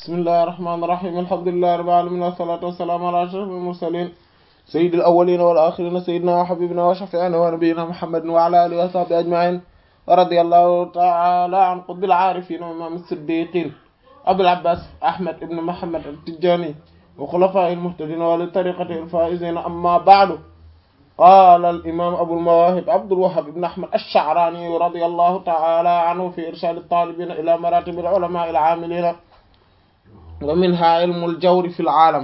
bismillahi rahmaani rahiim alhamdulillahi rabbil aalamiin wassalaatu wassalaamu alaa ashrafil mursaliin sayyidil awwaliina wal aaxiriina sayyidinaa wa habiibinaa wa shafii'inaa wa nabiyyinaa muhammadin wa alaa aalihi wa sahbihi ajma'iin wa radiyallahu ta'aalaa an qutbil aarifiin wa imaamis siddiiqiin abil abbaas ahmad ibn muhammad at-tijaani wa xulafaa'ihil muhtadiin wa li tariiqatihil faa'iziin ammaa ba'du qaala al-imaam abul mawaahib abdul wahhab ibn ahmad ash-sha'raani radiyallahu ta'aalaa anhu fi irshaad at-taalibiina ilaa maraatibil ulamaa'il aamiliina wa minhaa ilmul jawri fil aalam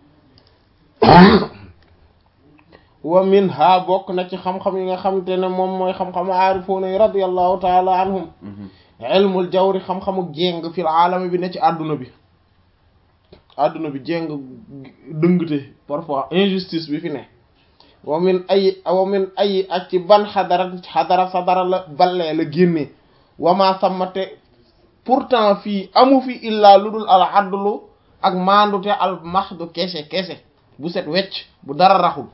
wa minhaa bokk na ci xam-xam yi nga xamante ne moom mooy xam-xamu aarifuuna yi radiyallahu ta'aalaa anhum ilmul jawri xam-xamu jéng fil aalami bi ne ci àdduna bi àdduna bi jéng dëngte parfois injustice bi fi ne wa min ay wa min ay ak ci ban xadara xadara sadara la ballee la génnee wamaa sammate pourtant fii amu fi illaa lu dul al adlu ak maandute al mahdu kese kese bu set wecc bu dara raxul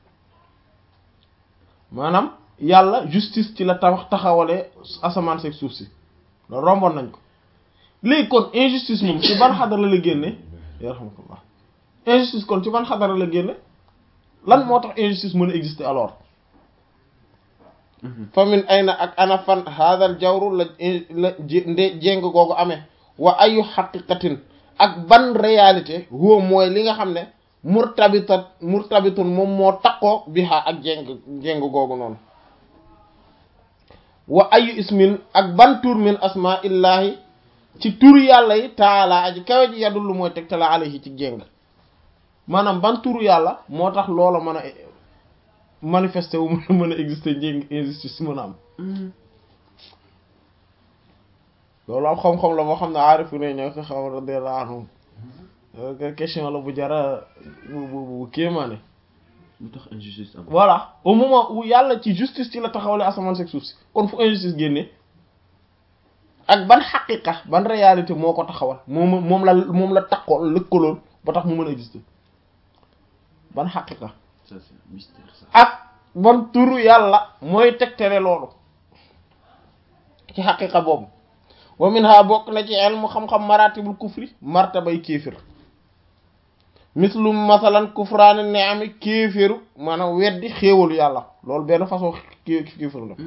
maanaam yàlla justice ci la tabax taxawalee asamaan seeg suuf si loolu romboon nañ ko léegi kon injustice moom ci ban xadara la génne yarhamukallah injustice kon ci ban xadara la génne lan moo tax injustice mën a exister alors fa min ayna ak ana fan hadal jawru la la nde jéng googu amee wa ayu xaqiqatin ak ban réalité huwa mooy li nga xam ne murtabitat murtabitun moom moo takkoo biha ak jéng jéng googu noonu wa ayu ismin ak ban tur min asma illahi ci tur yàlla yi taala aji kawe ji yadullu mooy tegtala alayhi ci jéng maanaam ban turu yàlla moo tax loola mën a manifester wu mën a exister njëng injustice mën a am loolu am xam-xam la moo xam ne aarifu ne ñoo ko xam radiyallahu anhum question la bu jara bu bu bu kéemaane lu tax injustice am voilà au moment où yàlla ci justice ci la taxawale asamaan seg suuf si kon fu injustice génnee ak ban xaqiqa ban réalité moo ko taxawal moom moom la moom la takkoo lëkkaloon ba tax mu mën a exister ban xaqiqa ça c'est mystère ça ak ban turu yàlla mooy tegtere loolu ci xaqiqa boobu wa minha bokk na ci ilmu xam-xam maratibul kufri martabay kéefir mislum masalan kufraani ni'ami kéefiru maanaam weddi xéewalu yàlla loolu benn façon kéefir la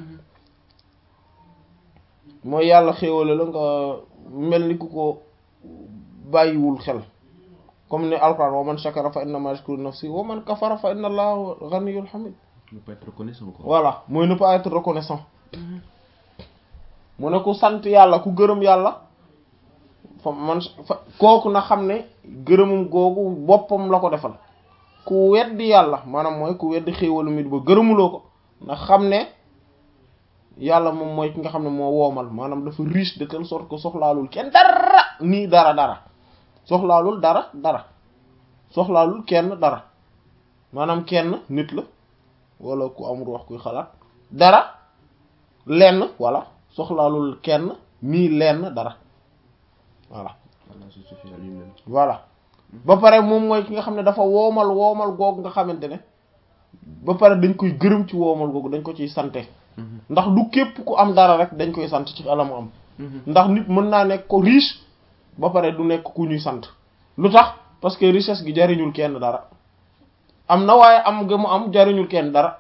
mooy yàlla xéewale la nga mel ni ku ko bàyyiwul xel comme ni alquran wa man shakara fa innama yashkuru nafsi wa man kafara fa inna allaha ghaniyyun hamid ne pas être reconnaissant quoi voilà mooy ne pas être reconnaissant mu ne ku sant yàlla ku gërëm yàlla fa man fa kooku na xam ne gërëmum googu boppam la ko defal ku weddi yàlla maanaam mooy ku weddi xéewalu mit ba gërëmuloo ko na xam ne yàlla moom mooy ki nga xam ne moo woomal maanaam dafa riche de telle sorte que soxlaalul kenn dara nii dara dara soxlaalul dara dara soxlaalul kenn dara maanaam kenn nit la wala ku amul wax kuy xalaat dara lenn wala soxlaalul kenn nii lenn dara voilà Allah se suffit à lui-même voilà ba pare moom mooy ki nga xam ne dafa woomal woomal googu nga xamante ne ba pare dañ koy gërëm ci woomal googu dañ ko ciy sante ndax du képp ku am dara rek dañ koy sant ci alamu am ndax nit mën naa nekk ko riche ba pare du nekk ku ñuy sant lu tax parce que richesse gi jariñul kenn dara am na waaye am nga mu am jariñul kenn dara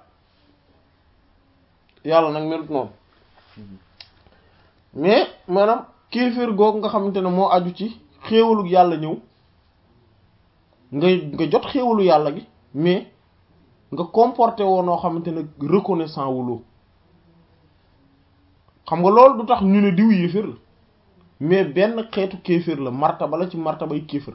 yàlla nag melut noonu mais maanaam kéefër googu nga xamante ne moo aju ci xéewalu yàlla ñëw nga nga jot xéewalu yàlla gi mais nga comporté woo noo xamante ne reconnaissant wuloo xam nga loolu du tax ñu ne diw yéefër la mais benn xeetu kéefër la martaba la ci martabay kéefër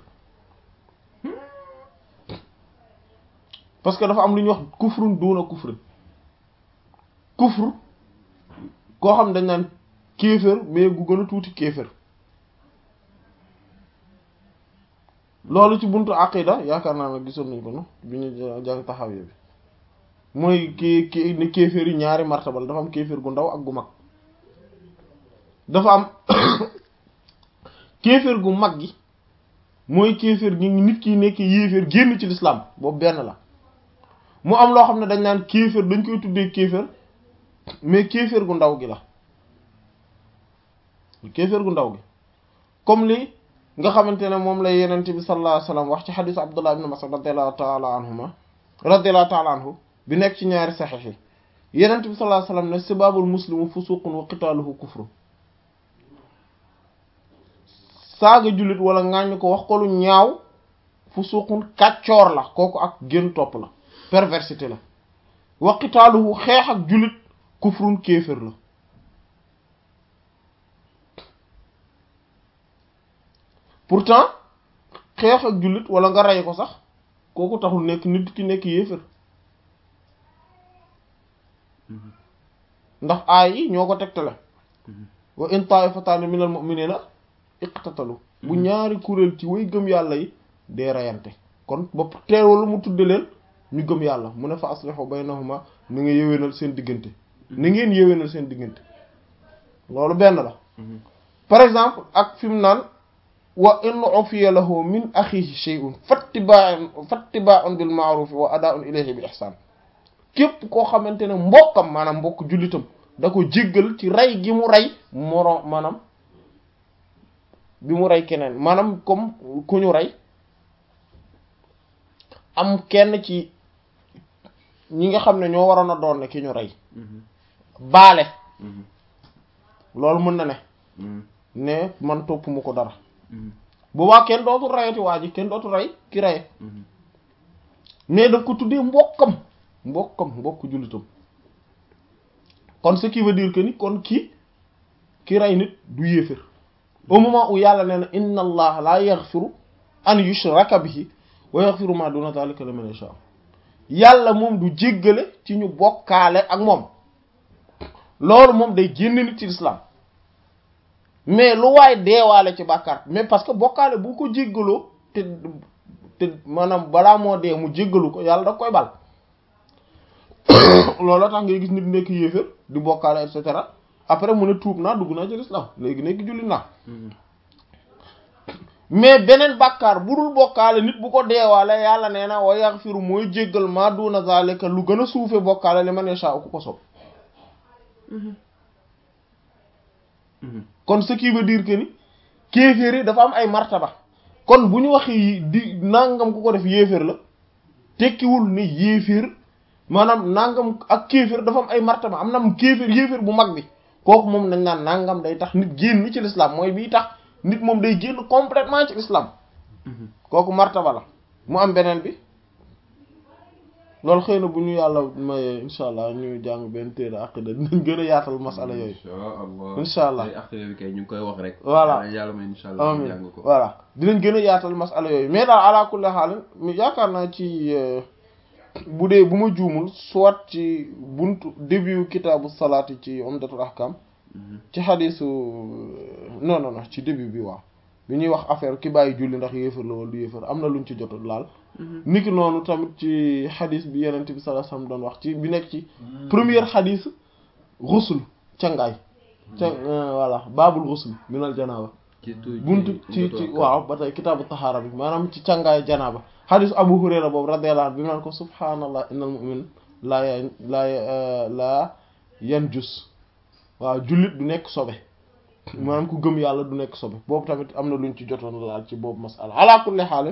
parce que dafa am lu ñuy wax kufrun duuna kufrin kufr koo xam dañ naan kéefër mais gu gën a tuuti kéefër loolu ci buntu aqida yaakaar naa ne gisoon nañ ko no bi ñu jàng taxawee bi mooy ki ki ni kéefër yi ñaari martaba la dafa am kéefër gu ndaw ak gu mag dafa am kéefër gu mag gi mooy kéefër gi nit ki nekk yéefër génn ci l'islam boobu benn la mu am loo xam ne dañ naan kéefër dañ koy tuddee kéefër mais kéefër gu ndaw gi la kéefër gu ndaw gi comme li nga xamante ne moom la yenente bi sallallahu alayhi wasallam wax ci xadisu abdullah ibn mas'ud radiyallahu ta'ala anhuma radiyallahu ta'ala anhu bi nekk ci ñaari saxiix yi yenente bi sallallahu alayhi wasallam ne sibaabul muslimu fusuqun wa qitaaluhu kufru saaga jullit wala ŋàññ ko wax ko lu ñaaw fusuqun kàccoor la kooku ak gën topp la perversité la wa qitaaluhu xeex ak jullit kufrun kéefër la pourtant xeex ak jullit wala nga rey ko sax kooku taxul nekk nit ki nekk yéefër ndax aay yi ñoo ko tegtale wa in taifataani minal mu'minina iqtatalu bu ñaari kuréel ci way gëm yàlla yi dee reyante kon ba teewul mu tudde leen ñu gëm yàlla mu ne fa aslihu baynahuma ni nga yéwénal seen diggante ni ngeen yéwénal seen diggante loolu benn la par exemple ak fi mu naan wa in ufiya lahu min axihi shay'un fattiba'un fattiba'un bil ma'ruf wa ada'un ilayhi bi ihsan képp koo xamante ne mbokkam maanaam mbokk jullitam da ko jéggal ci rey gi mu rey moro maanaam bi mu rey keneen maanaam comme ku ñu rey am kenn ci ñi nga xam ne ñoo waroon a doon ne ki ñu rey baale loolu mën na ne ne man topp mu ko dara boobaa kenn dootul reyati waa ji kenn dootul rey ki reye mais daf ko tuddee mbokkam mbokkam mbokk jullitam kon ce qui veut dire que ni kon kii ki rey nit du yéefér au moment où yàlla nee na inna allah la yaghfiru an yushraka bihi wa yaghfiru ma duna dhalika liman yasha yàlla moom du jéggale ci ñu bokkaale ak moom loolu moom day génn nit ci l'islam mais lu waay deewaale ci bàkkaar mais parce que bokkaale bu ko jéggaloo te te maanaam balaa moo dee mu jéggalu ko yàlla da koy bal loolu tax ngay gis nit nekk yéefér di bokkaale et cetera après mu ne tuub naa dugg naa ci l'islam léegi nekk jullit naa mais beneen bàkkaar bu dul bokkaale nit bu ko deewaale yàlla nee na wa yaghfiru mooy jéggal ma duna zalika lu gën a suufe bokkaale li man yasha ku ko sob kon ce qui veut dire que ni kéeféer yi dafa am ay martaba kon bu ñu waxee di nangam ku ko def yéeféer la tekkiwul ni yéeféer maanaam nangam ak kéeféer dafa am ay martaba am na am kéeféer yéeféer bu mag bi kooku moom nañ naan nangam day tax nit génn ci l'islam mooy bii tax nit moom day génn complètement ci l'islam kooku martaba la mu am beneen bi loolu xëy na bu ñu yàlla mayee insha allah ñu jàng benn téere aqida dinañ gën a yaatal masala yooyu insha allah aqida bi kay ñu ngi koy wax rek voilà yàlla may insha allah ñu jàng ko voilà dinañ gën a yaatal masala yooyu mais daal ala kulli haal yaakaar naa ci bu dee bu ma juumul soit ci buntu début kitaabu salaat yi ci umdatul ahkam ci xadisu non non non ci début bi waaw bi ñuy wax affaire ki bàyyi julli ndax yéefar la wala du yéefar am na luñ ci jot laal niki noonu tamit ci xadis bi yenent bi sallallahu alayhi wasallam doon wax ci bi nekk ci première xadis ghusl cangaay ca voilà baabul ghusl minal janaaba buntu ci ci waaw ba tey kitaabu tahaara bi maanaam ci cangaay janaaba xadis abu hurayra boobu radiyallahu anhu bi naan ko subhaanallah innal mu'min laa ya laa laa yanjus waaw jullit du nekk sobe maanaam ku gëm yàlla du nekk sobe boobu tamit am na luñ ci jotoon laal ci boobu masala ala kulli xaal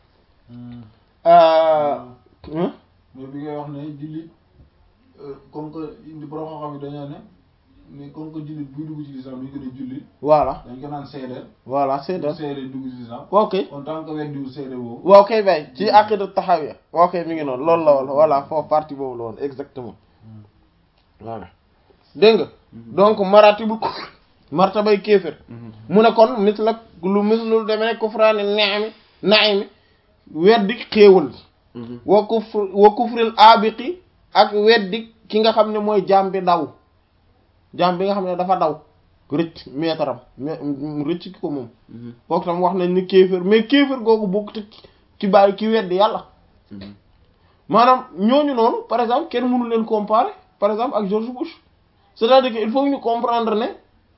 mais bi ngay wax ne jullit comme que indi borom xam-xam yi dañoo ne mais comme que jullit buy dugg ci lislam duñ ko ne jullit voilà dañ ko naan seedeel voilà seedeel seedeel dugg ci lislam ok kon tant que weddiwul seede boobu waaw kay bay ci aqida taxawiya ok mi ngi noonu loolu la woon voilà foofu partie boobu la woon exactement voilà dégg nga donc maratibul kufr martabay kéefër mu ne kon mis la lu mis lu demee ne kufraani neexami naimi weddi xéewal wa kufr wa kufril abiqi ak weddi ki nga xam ne mooy jaam bi daw jaam bi nga xam ne dafa daw rëcc meetaram mu rëcc ki ko moom kooku tam wax nañ ni kéefër mais kéefër googu bokk te ki bàyyi ki weddi yàlla maanaam ñooñu noonu par exemple kenn mënu leen comparer par exemple ak George Bush c'est-à-dire que il faut ñu comprendre ne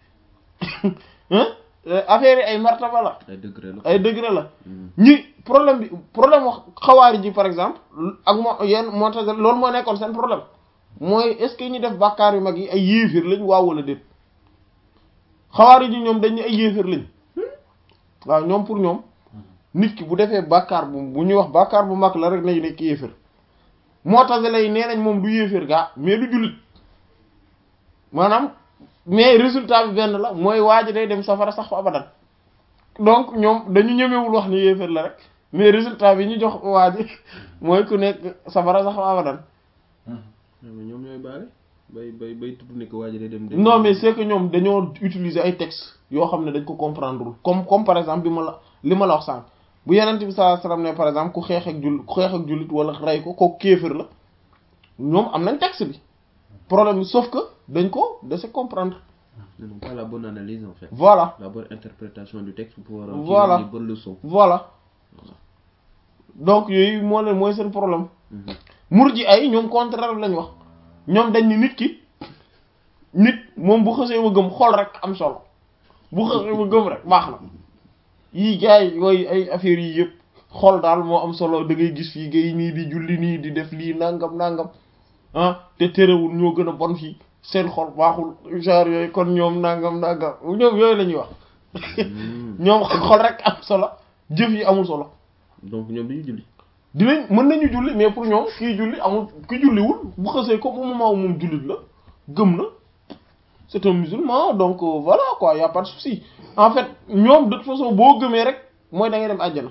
affaire yi ay martaba la ay degré la ay degré la ñi problème bi problème wax xawaari ji par exemple ak moo yenn moo tax loolu moo nekkoon seen problème mooy est-ce que ñi def bàkkaar yu mag yi ay yéefir lañ waaw wala déet xawaari ji ñoom dañ ne ay yéefir lañ waaw ñoom pour ñoom nit ki bu defee bàkkaar bu bu ñuy wax bàkkaar bu mag la rek nañ nekk yéefér moo tax lay nee nañ moom du yéefér gaa mais du jullit maanaam mais résultat bi benn la mooy waa ji day dem safara sax fa abadan donc ñoom dañu ñemewul wax ni yéefér la rek mais résultat bi ñu jox waa ji mooy ku nekk safara sax fa abadan mais ñoom ñooy baale bay bay bay tudd ne ko waa ji day dem. non mais c'est que ñoom dañoo utiliser ay textes yoo xam ne dañ ko comprendre comme comme par exemple bi ma la li ma la wax sànq bu yenent bi sallallahu alayhi wasallam ne par exemple ku xeex ak jull ku xeex ak jullit wala rey ko kooku kéefër la ñoom am nañ texte bi problème bi sauf que dañ ko de se comprendre non pas la bonne analyse en fait. voilà la bonne interprétation du texte pour pouvoir. Voilà. tirer les bonnes leçons. voilà donc yooyu moo leen mooy seen problème murji ay ñoom contraire lañ wax ñoom dañ ni nit ki nit moom bu xësee ma gëm xol rek am solo bu xësee ma gëm rek baax na yii gars yi yooyu ay affaires yi yëpp xol daal moo am solo da ngay gis fii gay nii di julli nii di def lii nangam nangam ah te terewul ñoo gën a bon fii seen xol baaxul genre yooyu kon ñoom nangam nangam ñoom yooyu la ñuy wax ñoom xol rek am solo jëf yi amul solo donc ñoom dañuy julli. dinañ mën nañu julli mais pour ñoom kii julli amul ki julliwul bu xësee ko moom moment moom jullit la gëm na c'est un musulman donc euh, voilà quoi y a pas de souci en fait ñoom de toute façon boo gëmee rek mooy da ngay dem àjjana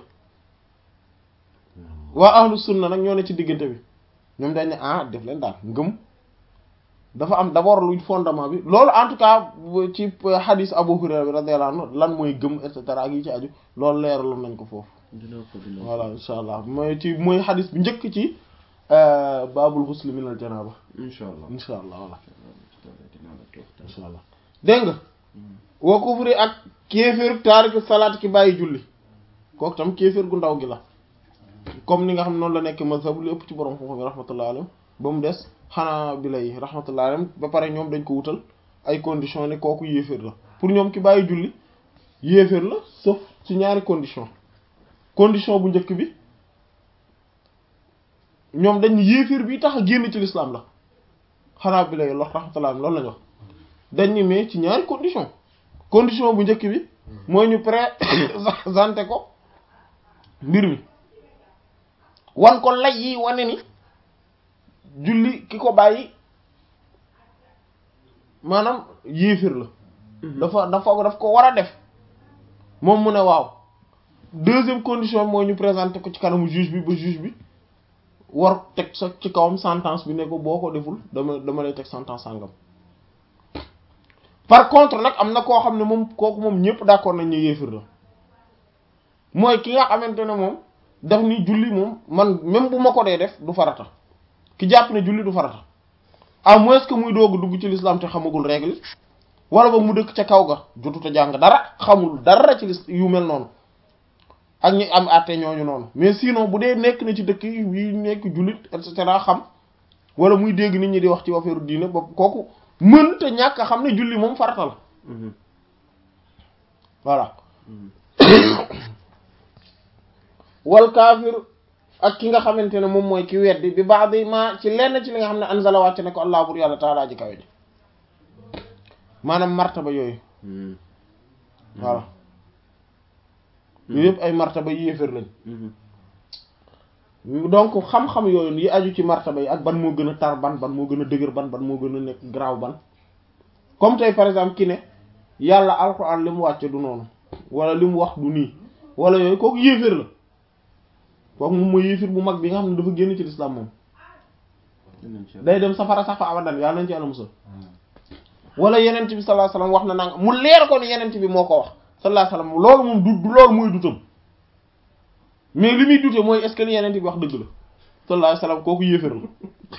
waa ahlu sunna nag ñoo ne ci diggante bi ñoom dañ ne ah def leen daal ngëm dafa am d'abord luy fondement bi loolu en tout cas ci hadith Abu Hurayra bi radiyallahu anhu lan mooy gëm et cetera ak yi ci aju loolu leeraloon nañ ko foofu dina ko dina ko. voilà insha allah mooy ci mooy hadith bi njëkk ci baabul ghusl min al janaba incha allah. insha allah voilà dinaa la toog tam. insha allah dégg nga wa kufri ak kéeféer taariku salaat ki bàyyi julli kooku tam kéeféer gu ndaw gi la comme ni nga xam noonu la nekk mazhab lu ëpp ci borom xam-xam yi rahmatullah alayhim ba mu des xanaa bi lay rahmatullah alayhim ba pare ñoom dañ ko wutal ay conditions ne kooku yéeféer la pour ñoom ki bàyyi julli yéeféer la sauf ci ñaari condition condition bu njëkk bi ñoom dañ yéeféer bi tax a génn ci l'islam la xanaa bi lay lox rahmatullah alayhim loolu lañ wax dañ ni mais ci ñaari condition condition bu njëkk bi mooy ñu présenté ko mbir mi wan ko lay yi wane ni julli ki ko bàyyi maanaam yéefir la dafa dafa daf ko war a def moom mu ne waaw deuxième condition bi mooy ñu présenté ko ci kanamu juge bi ba juge bi war teg sa ci kawam sentence bi ne ko boo ko deful dama dama lay teg sentence sàngam par contre nag am na koo xam ne moom kooku moom ñëpp d'accord nañ ne yéefir la mooy ki nga xamante ne moom daf ni julli moom man même bu ma ko dee def du farata ki jàpp ne julli du farata à moins que muy doog dugg ci l'islam te xamagul règle wala ba mu dëkk ca kaw ga jotut a jàng dara xamul dara ci lis yu mel noonu ak ñi am àtte ñooñu noonu mais sinon bu dee nekk na ci dëkk yi nekk jullit et cetera xam wala muy dégg nit ñi di wax ci affaire diine ba kooku mën te ñàkk a xam ne julli moom farata la voilà wal kaafir ak ki nga xamante ne moom mooy ki weddi bi baax bi ma ci lenn ci li nga xam ne anzala wàcc ne ko allah bur yàlla taalaa ji kawe ji maanaam martaba yooyu voilà yooyu yëpp ay martaba yéeféer lañ donc xam-xam yooyu yi aju ci martaba yi ak ban moo gën a tar ban ban moo gën a dëgër ban ban moo gën a nekk graaw ban comme tey par exemple ki ne yàlla alxuraan li mu wàcce du noonu wala li mu wax du nii wala yooyu kooku yéeféer la kooku moom mooy yéeféer bu mag bi nga xam ne dafa génn ci lislaam moom day dem safara sax fa abadan yàlla nañ ci yàlla musal wala yenent bi sallallahu alayhi wasallam wax na nanga mu leer ko ni yenent bi moo ko wax sallallahu alayhi wasallam loolu moom du du loolu mooy dutam mais li muy dute mooy est-ce que li yenent bi wax dëgg la sallallahu alayhi wasallam kooku yéeféer la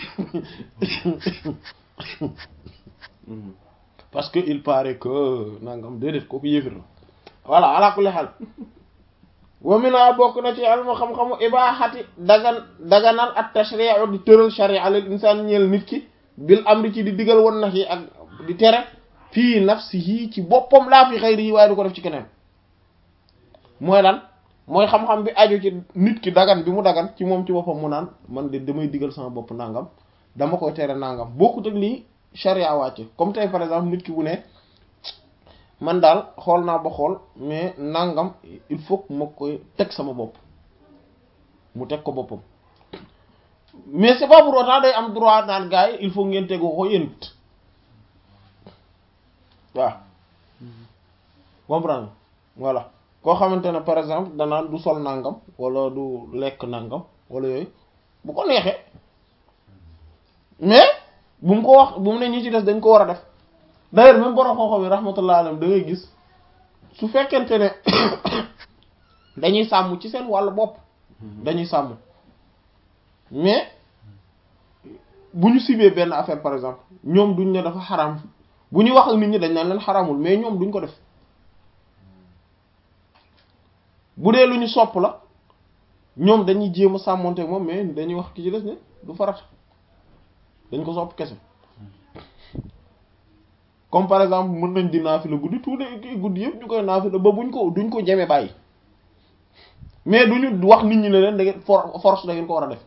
parce que il paraît que nangam déedéet kooku yéeféer la voilà ala kulli xaal wa mina bokk na ci almu xam-xamu ibaaxati dagan daganal at tashri'u di tëral sharia lil insaan ñeel nit ki bil amri ci di digal woon na yi ak di tere fii nafsihi ci boppam laa fi xayri yi waaye du ko def ci keneen mooy lan mooy xam-xam bi aju ci nit ki dagan bi mu dagan ci moom ci boppam mu naan man de damay digal sama bopp nangam dama koy tere nangam bokkut ak lii sharia wàcce comme tey par exemple nit ki bu ne man daal xool naa ba xool mais nangam il faut que ma koy teg sama bopp mu teg ko boppam mais c'est pas pour autant day am droit naan gars yi il faut ngeen tegu ko yéen it waaw comprendre voilà koo xamante ne par exemple danaan du sol nangam wala du lekk nangam wala yooyu bu ko neexee mais bu mu ko wax bu mu ne ñi ci des dañ ko war a def d'ailleurs même borom xooxam yi rahmatullah alayhi da ngay gis su fekkente ne dañuy sàmm ci seen wàllu bopp dañuy sàmm mais bu ñu sibee benn affaire par exemple ñoom duñ ne dafa xaram bu ñuy wax ak nit ñi dañ naan leen xaramul mais ñoom duñ ko def bu dee lu ñu sopp la ñoom dañuy jéem a sàmmonte moom mais dañuy wax ki ci des ne du farat dañ ko sopp kese comme par exemple mën nañ di naafila guddi tout de guddi yëpp ñu koy naafila ba buñ ko duñ ko jeme bàyyi mais duñu wax nit ñi ne leen da ngeen for force da ngeen ko war a def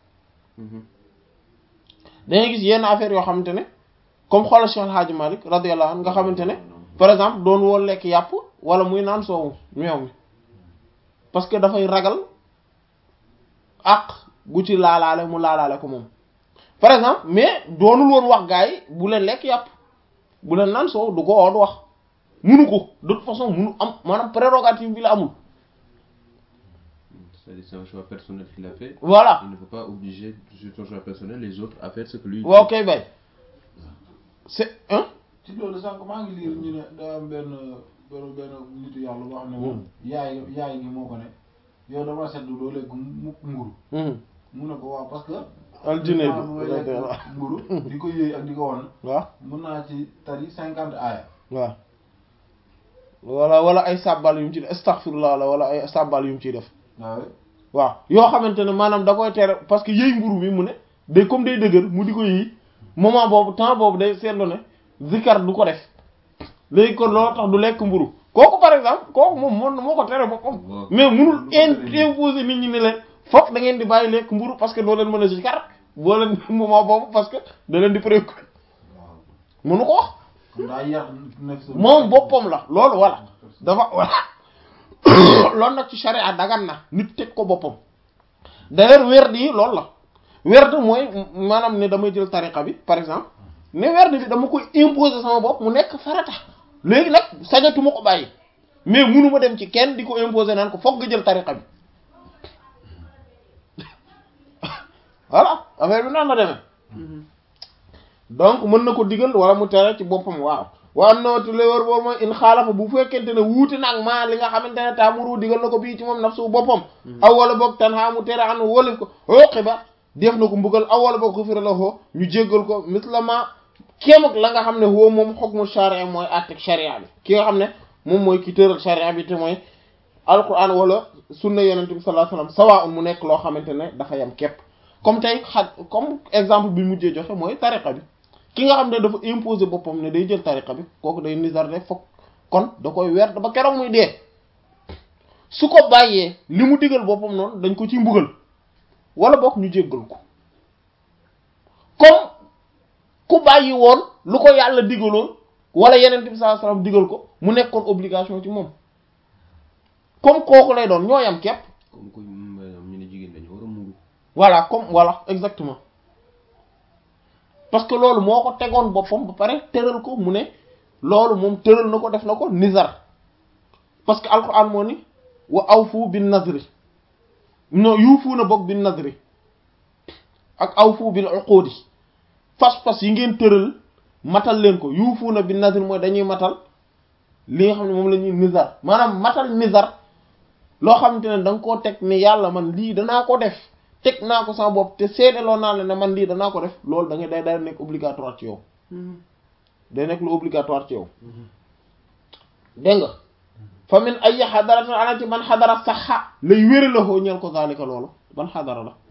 dangay gis yenn affaire yoo xamante ne comme xoolal Cheikh El Hadji Malick radiyallahu anhu nga xamante ne par exemple doon woo lekk yàpp wala muy naan soowu meew mi parce que dafay ragal àq gu ci laalaale mu laalaale ko moom par exemple mais doonul woon wax gars yi bu leen lekk yàpp bu leen naan soow du ko oo du wax munu ko de toute façon munu am maanaam prérogative bi la amul C'est-à-dire c'est un choix personnel qu'il a fait. voilà Il ne faut pas obliger sur son choix personnel les autres à faire ce que lui. waaw kay bay c'est hein ci loolu sànq maa ngi liir ñu ne daa am benn benn benn nitu yàlla boo xam ne moom yaay yaay gi moo ko ne yow dama seddu doo lekk mu mburu Mhm. mu ne ko waaw parce que Aljine temps bu may lekk bi mburu di ko yëy ak di ko wan waaw mën naa ci tari cinquante aaya waaw wala wala ay sàbbal yu mu ci def astaghfirullah la wala ay sàbbal yu mu ciy def waaw waaw yoo xamante ne maanaam da koy tere parce que yëy mburu bi mu ne day comme day dëgër mu di ko yëy moment boobu temps boobu day seetlu ne zikar du ko def léegi kon loolu tax du lekk mburu kooku par exemple kooku moom moo moo ko tere boppam Waaw. mais munul Lu ko tere nii. imposer nit ñi ne leen fokk da ngeen di bàyyi lekk mburu parce que doo leen mën a zikar boo leen moment boobu parce que da leen di préoccupé waaw mënu ko wax kon daa yar nekk sa moom boppam la loolu voilà dafa voilà loolu nag ci sharia dagan na nit teg ko boppam d'ailleurs werd yi loolu la werd mooy maanaam ne damay jël tariqa bi par exemple ne werd bi dama koy imposer sama bopp mu nekk farata léegi nag sañatuma ko bàyyi mais munuma dem ci kenn di ko imposer naan ko foog nga jël tariqa bi voilà affaire bi noonu la demee donc mën na ko digal wala mu tere ci boppam waaw waa nooti la wër boobu mooy in xaalafa bu fekkente ne wuute nag maa li nga xamante ne taamuru digal na ko bii ci moom nafsu boppam aw wala boog tan xaa mu tere an wolif ko uqiba def na ko mbugal aw wala boog xufira la xoo ñu jéggal ko mislama kéem ak la nga xam ne woo moom xukmu sharia mooy àttek sharia bi ki nga xam ne moom mooy ki tëral sharia bi te mooy alquran wala sunna yonente bi sallallahu alayhi wasallam sawa un mu nekk loo xamante ne dafa yam képp comme tey xa comme exemple bi mujjee joxe mooy tariqa bi ki nga xam ne dafa imposer boppam ne day jël tariqa bi kooku day nizar de fokk kon da koy weer ba keroog muy dee su ko bàyyee li mu digal boppam noonu dañ ko ci mbugal wala bokk ñu jéggal ko comme ku bàyyi woon lu ko yàlla digaloon wala yeneen bi sallallahu alayhi wasallam digal ko mu nekkoon obligation ci moom comme kooku lay doon ñoo yam képp comme que ñu ne jigéen dañu war a muuru. voilà comme voilà exactement parce que loolu moo ko tegoon boppam ba pare tëral ko mu ne loolu moom tëral na ko def na ko nizar parce que alquran moo ni wa awfu bin nazri non yuufu na bokk bin nazri ak awfu bil uqudi fas-fas yi ngeen tëral matal leen ko yuufu na bin nazri mooy dañuy matal li nga xam ne moom la ñuy nizar maanaam matal nizar loo xamante ne da nga koo teg ne yàlla man lii danaa ko def teg naa ko sama bopp te seedeloo naa la ne man lii danaa ko def loolu da ngay day day nekk obligatoire ci yow day nekk lu obligatoire ci yow dégg nga fa min ay xadaratin ana ci ban xadara saxa lay wéri la xoo ñeel ko zalika loolu ban xadara la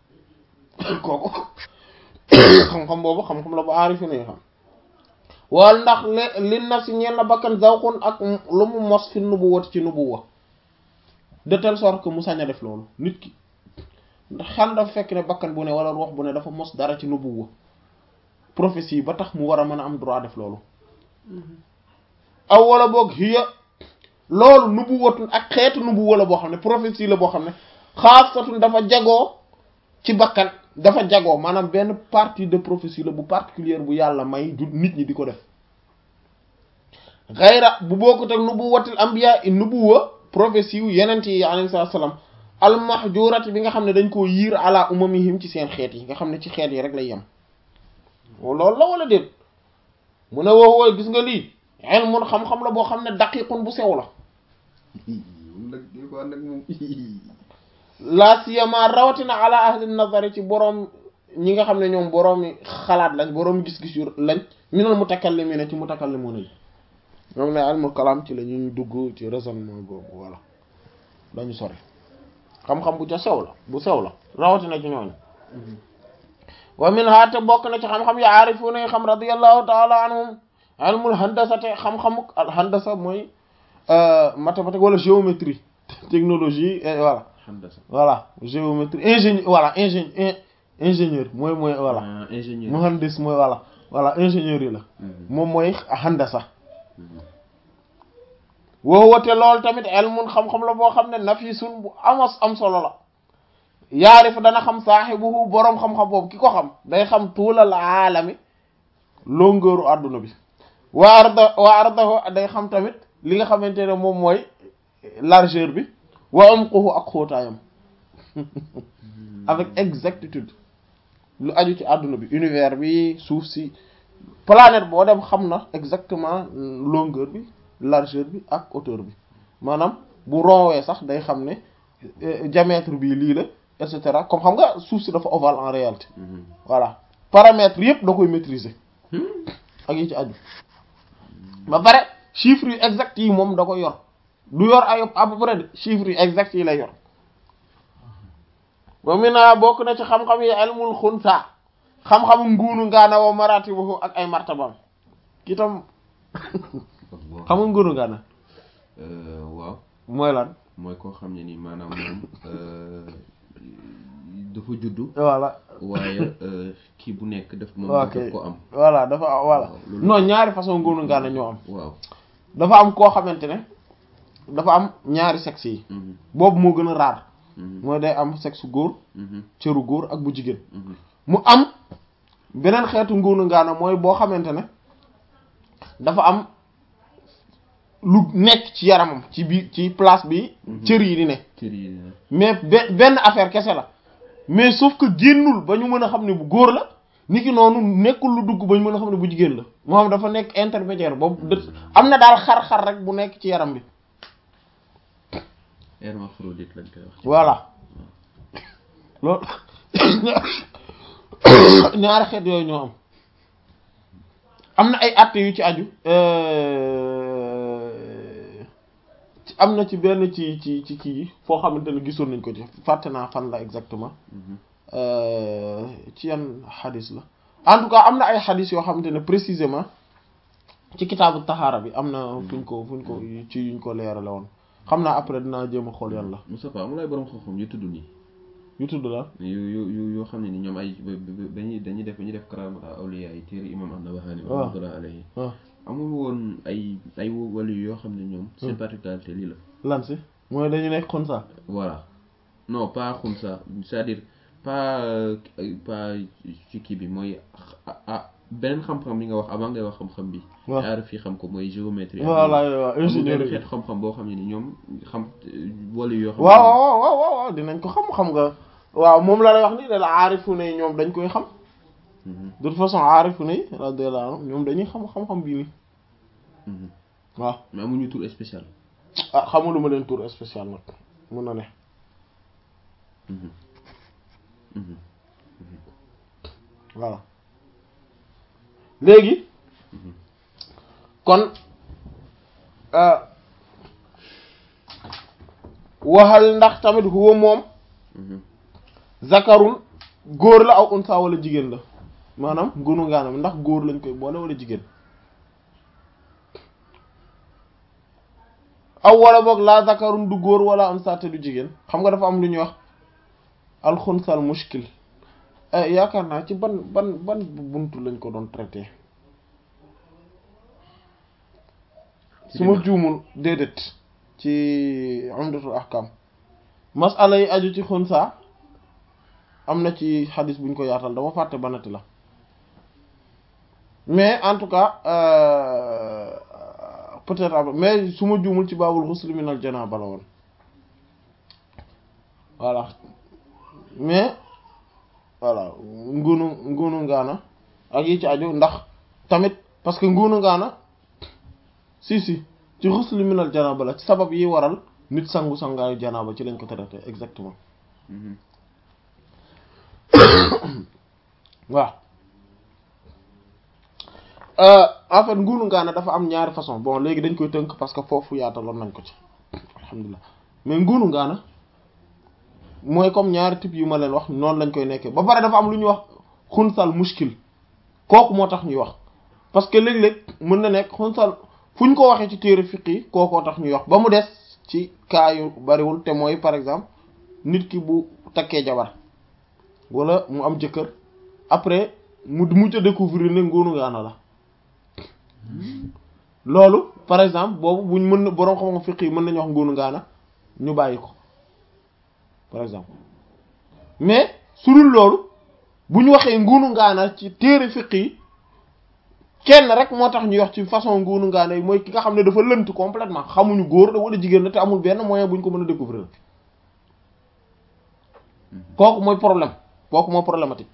kooku xam-xam boobu xam-xam la bu aarifi nañu xam wal ndax li li naf si ñeel na bakkan zawqun ak lu mu mos fi nubuwati ci nubuwa de telle sorte que mu sañ a def loolu nit ki ndax xan dafa fekk ne bakkan bu ne wala ruux bu ne dafa mos dara ci nubuwa prophétie ba tax mu war a mën a am droit def loolu aw wala boog hiya loolu nubuwatun ak xeetu nubuwa la boo xam ne prophétie la boo xam ne xaasatun dafa jagoo ci bakkan dafa jagoo maanaam benn partie de prophétie la bu particulière bu yàlla may du nit ñi di ko def xayra bu bokkut ak nubuwatil anbiya i nubuwa prophétie yu yenent yi alayhi salaam almahjurati bi nga xam ne dañ koo yiir ala umamihim ci seen xeet yi nga xam ne ci xeet yi rek lay yem loolu la wala déet mu ne woo wooy gis nga lii ilmun xam-xam la boo xam ne daqiqun bu sew la nag di ko ànd ak moom la siyama rawatina ala ahli nazari ci boroom ñi nga xam ne ñoom boroomi xalaat lañ boroomi gis-gis yu lañ minal mutakallimina ci mutakallimuna yi ñoom ne ilmul kalam ci la ñuy dugg ci raisonnement boobu voilà dañu sori xam-xam bu ca sew la bu sew la rawatina ci ñooñu wa min ha te bokk na ci xam-xam ya aarifuna yi xam radiyallahu taala anhum ilmul handasa te xam-xamuk al handasa mooy mathématique wala géométrie technologie et voilà handasa voilà géométrie ingénieur voilà ingénieur ingénieur mooy mooy voilà ah ingénieur muhandis mooy voilà voilà ingénieur yi la Mhm. moom mooy handasa Mhm. woo wote loolu tamit ilmun xam-xam la boo xam ne nafisun bu amos am solo la yaarifu dana xam saaxibuhu boroom xam-xam boobu ki ko xam day xam tuulal aalami longeeru àdduna bi wa arda wa ardahu day xam tamit li nga xamante ne moom mooy largeur bi wa umquhu ak xóotaayam avec exactitude lu aju ci àdduna bi univers bi suuf si planète boo dem xam na exactement longueur bi largeur bi ak hauteur bi maanaam bu ronwee sax day xam ne euh, diamètre bi lii la et cetera comme xam nga suuf si dafa ovale en réalité Mhm. voilà paramètres yëpp da koy maîtriser ak yi ci aju ba pare chiffres yu exact yi moom da koy yor du yor ay à peu près de chiffres yu exact yi lay yor wa mina bokk na ci xam-xam yi ilmul xunsa xam-xamu nguunu ngaana wa maratibuhu ak ay martabam kitam xam nga nguunu ngaana Euh, waaw mooy lan mooy koo xam ne ni maanaam moom euh, dafa juddu voilà waaye euh, kii bu nekk daf moom ok daf ko am voilà dafa voilà Waaw, loolu- non ñaari façon nguunu ngaana ñoo am waaw dafa am koo xamante ne dafa am ñaari sexe yi Mhm. boobu moo gën a raar Mhm. mooy day am sexe góor Mhm. cëru góor ak bu jigéen Mhm. mu am beneen xeetu nguunu ngaana mooy boo xamante ne dafa am lu nekk ci yaramam ci biir ci place bi cër yi di ne cër yi dina mais be- benn affaire kese la mais sauf que génnul ba ñu mën a xam ne bu góor la ni ki noonu nekkul lu dugg ba ñu mën a xam ne bu jigéen la moom dafa nekk intermédiaire boobu dë- am na daal xar-xar rek bu nekk ci yaram bi hermaphrodite lañ koy wax voilà loolu ñaari xeet yooyu ñoo am am na ay àtte yu ci aju euh, ci- am na ci benn ci ci ci kii yi foo xamante ne gisoon nañ ko ci fàtte naa fan la exactement Mhm. euh, ci yan xadis la en tout cas am na ay xadis yoo xamante ne précisément ci kitaabu taxaara bi am na fuñ ko fuñ ko ci yuñ ko leerale woon xam naa après dinaa jéem a xool yan la Moustapha amul ay borom xam-xam yu tudd nii yu tudd la yu yu yu yoo xam ne ni ñoom ay ba- ba- dañuy dañuy def dañuy def karaama awliya yi téere imam an-Nawawi waaw. rahmatullah alayhi waaw amul woon ay ay wàllu yoo xam ne ñoom seen particularité lii la lan si mooy dañu nekk xunsa voilà non pas xumsa c'est-à-dire pas euh, pas ci kii bi mooy ah ah beneen xam-xam bi nga wax avant ngay wax xam-xam bi waaw. aar fii xam ko mooy géométrie voilà waaw amul ingénieur benn yi xeet xam-xam boo xam ne ni ñoom xam wàllu yoo xam waaw waaw waaw waaw waaw dinañ ko xam xam nga waaw moom la lay wax ni da la aarifu ne ñoom dañ koy xam Mhm, de toute façon aarifu ne radiyallahu anhum ñoom dañuy xam xam-xam bii nii mhm. waaw mais amuñu tour spécial ah xamuluma leen tour spécial nag mun na ne Mhm, mhm. voilà léegi kon euh, waxal ndax tamit huwa moom Mhm. zakarun góor la aw unsa wala jigéen la maanaam ngunu ngaanam ndax góor lañ koy boole wala jigéen aw wala boog laa zakarun du góor wala unsa te du jigéen xam nga dafa am lu ñuy wax alxunsal mushkil eh, yaakaar naa ci ban ban ban buntu lañ ko doon traité su ma juumul déedéet ci umdatul ahkam masala yi aju ci xunsa am na ci xadis buñ ko yaatal dama fàtte banati la mais en tout cas euh, peut-être après mais su ma juumul ci baabul ghusl min al janaba la woon voilà mais voilà ngunu ngunu ngaana ak yi ci aju ndax tamit parce que ngunu ngaana si si ci ghusl min al janaba la ci sabab yi waral nit sangu sangaayu janaba ci lañ ko traité exactement Mhm. waaw euh, en fait nguunu ngaana dafa am ñaari façon bon léegi dañ koy tënk parce que foofu yaataloon nañ ko ci alhamdulilah mais nguunu ngaana mooy comme ñaari type yu ma leen wax noonu lañ koy nekkee ba pare dafa am lu ñuy wax xunsal muskil kooku moo tax ñuy wax parce que léeg-léeg mën na nekk xunsal fu ñu ko waxee ci téere fiq yi kookoo tax ñuy wax ba mu des ci cas yu bariwul te mooy par exemple nit ki bu takkee jabar wala mu am jëkkër après mu mujj a découvrir ne nguunu ngaana la loolu par exemple boobu buñ mën na boroom xam-xam fiq yi mën nañu wax nguunu ngaana ñu bàyyi ko par exemple mais su dul loolu bu ñu waxee nguunu ngaana ci téere fiq yi kenn rek moo tax ñuy wax ci façon nguunu ngaana yi mooy ki nga xam ne dafa lënt complètement xamuñu góor la wala jigéen la te amul benn moyen bu ñu ko mën a découvrir kooku mooy problème kooku mooy problématique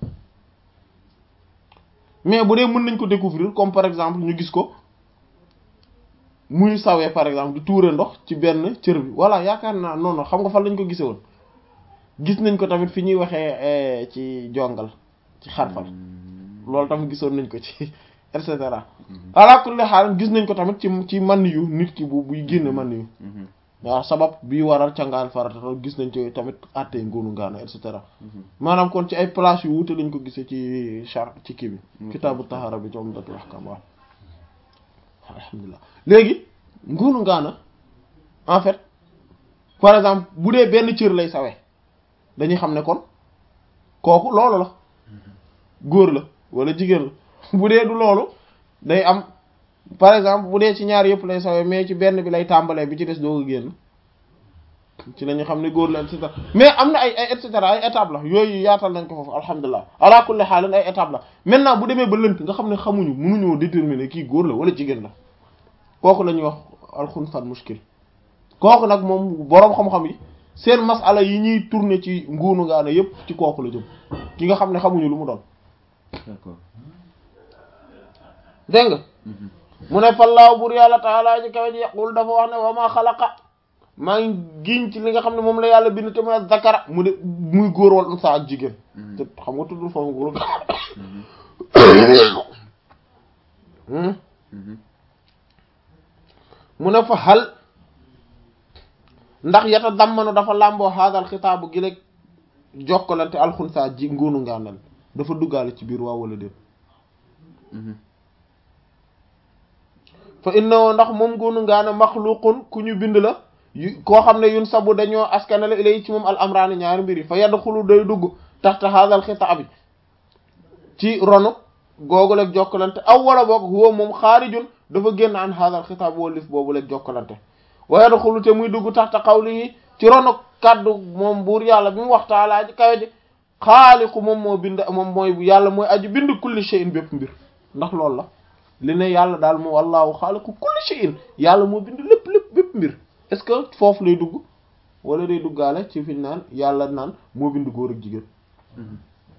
mais bu dee mën nañ ko découvrir comme par exemple ñu gis ko muy sawee par exemple di tuure ndox ci benn cër bi voilà yaakaar naa non non xam nga fan lañ ko gisee woon gis nañ ko tamit fi ñuy waxee ci jongal ci xarfal loolu tamit gisoon nañ ko ci et cetera ala kulli xaal gis nañ ko tamit ci ci man yu nit ki bu buy génne man yu Mhm. waaw sabab bi waral cangaan farata gis nañ ci tamit àttee ngóonu ngaana et cetera maanaam kon ci ay place yu wuute lañ ko gisee ci char ci kii bi kitaabu tahara bi ci umdatul ahkam waaw alhamdulilah léegi ngóonu ngaana en fait par exemple bu dee benn cër lay sawee dañuy xam ne kon kooku loolu la góor la wala jigéen la bu dee du loolu day am par exemple bu dee ci ñaar yëpp lay sawee mais ci benn bi lay tàmbalee bi ci des doo ko génn ci la ñu xam ne góor la et cetera mais am na ay ay et cetera ay étape la yooyu yaatal nañ ko foofu alhamdulilah ala kulli xaalin ay étape la maintenant bu demee ba lënt nga xam ne xamuñu mënuñoo déterminer kii góor la wala jigéen la kooku la ñuy wax alxunsal muskil kooku nag moom boroom xam-xam yi seen masala yi ñuy tourner ci nguunu ngaana yépp ci kooku la jëm ki nga xam ne xamuñu lu mu doon d'accord dégg nga Mhm. mu ne fallaahu bur yàlla taala ji kawe ji yaqul dafa wax ne wa ma xalaqa maa ngi giñ ci li nga xam ne moom la yàlla bind te mooy zakara mu de muy góor wal unsa ak jigéen Mhm. te xam nga tuddul foofu góor Mhm. Hmm. Mhm. mu ne fa xal ndax yata dammanu dafa làmboo haadal xitaabu gi léeg jokkalante alxunsa ji nguunu ngaanal dafa duggaale ci biir waaw wala déet Mhm. fa innahu ndax moom nguunu ngaana maxluqun ku ñu bind la yu koo xam ne yun sabu dañoo askanale ilay ci moom al amraani ñaari mbir yi fa yadxulu day dugg taxta haadal xitaabi ci ronu googu leeg jokkalante aw wala boog huwa moom xaarijun dafa génn an haadal xitaab wallif boobu leeg jokkalante wa yadxulu te muy dugg taxta qawlihi ci ronu kaddu moom buur yàlla bi mu wax taalaa ji kawe ji xaaliqu moom moo bind moom mooy yàlla mooy aju bind kulli shay'in bépp mbir ndax loolu la li ne yàlla daal moo wallaahu xaaliqu kulli shay'in yàlla moo bind lépp lépp bépp mbir est-ce que foofu lay dugg wala day duggaale ci fiñ naan yàlla naan moo bind góor ak jigéen Mhm.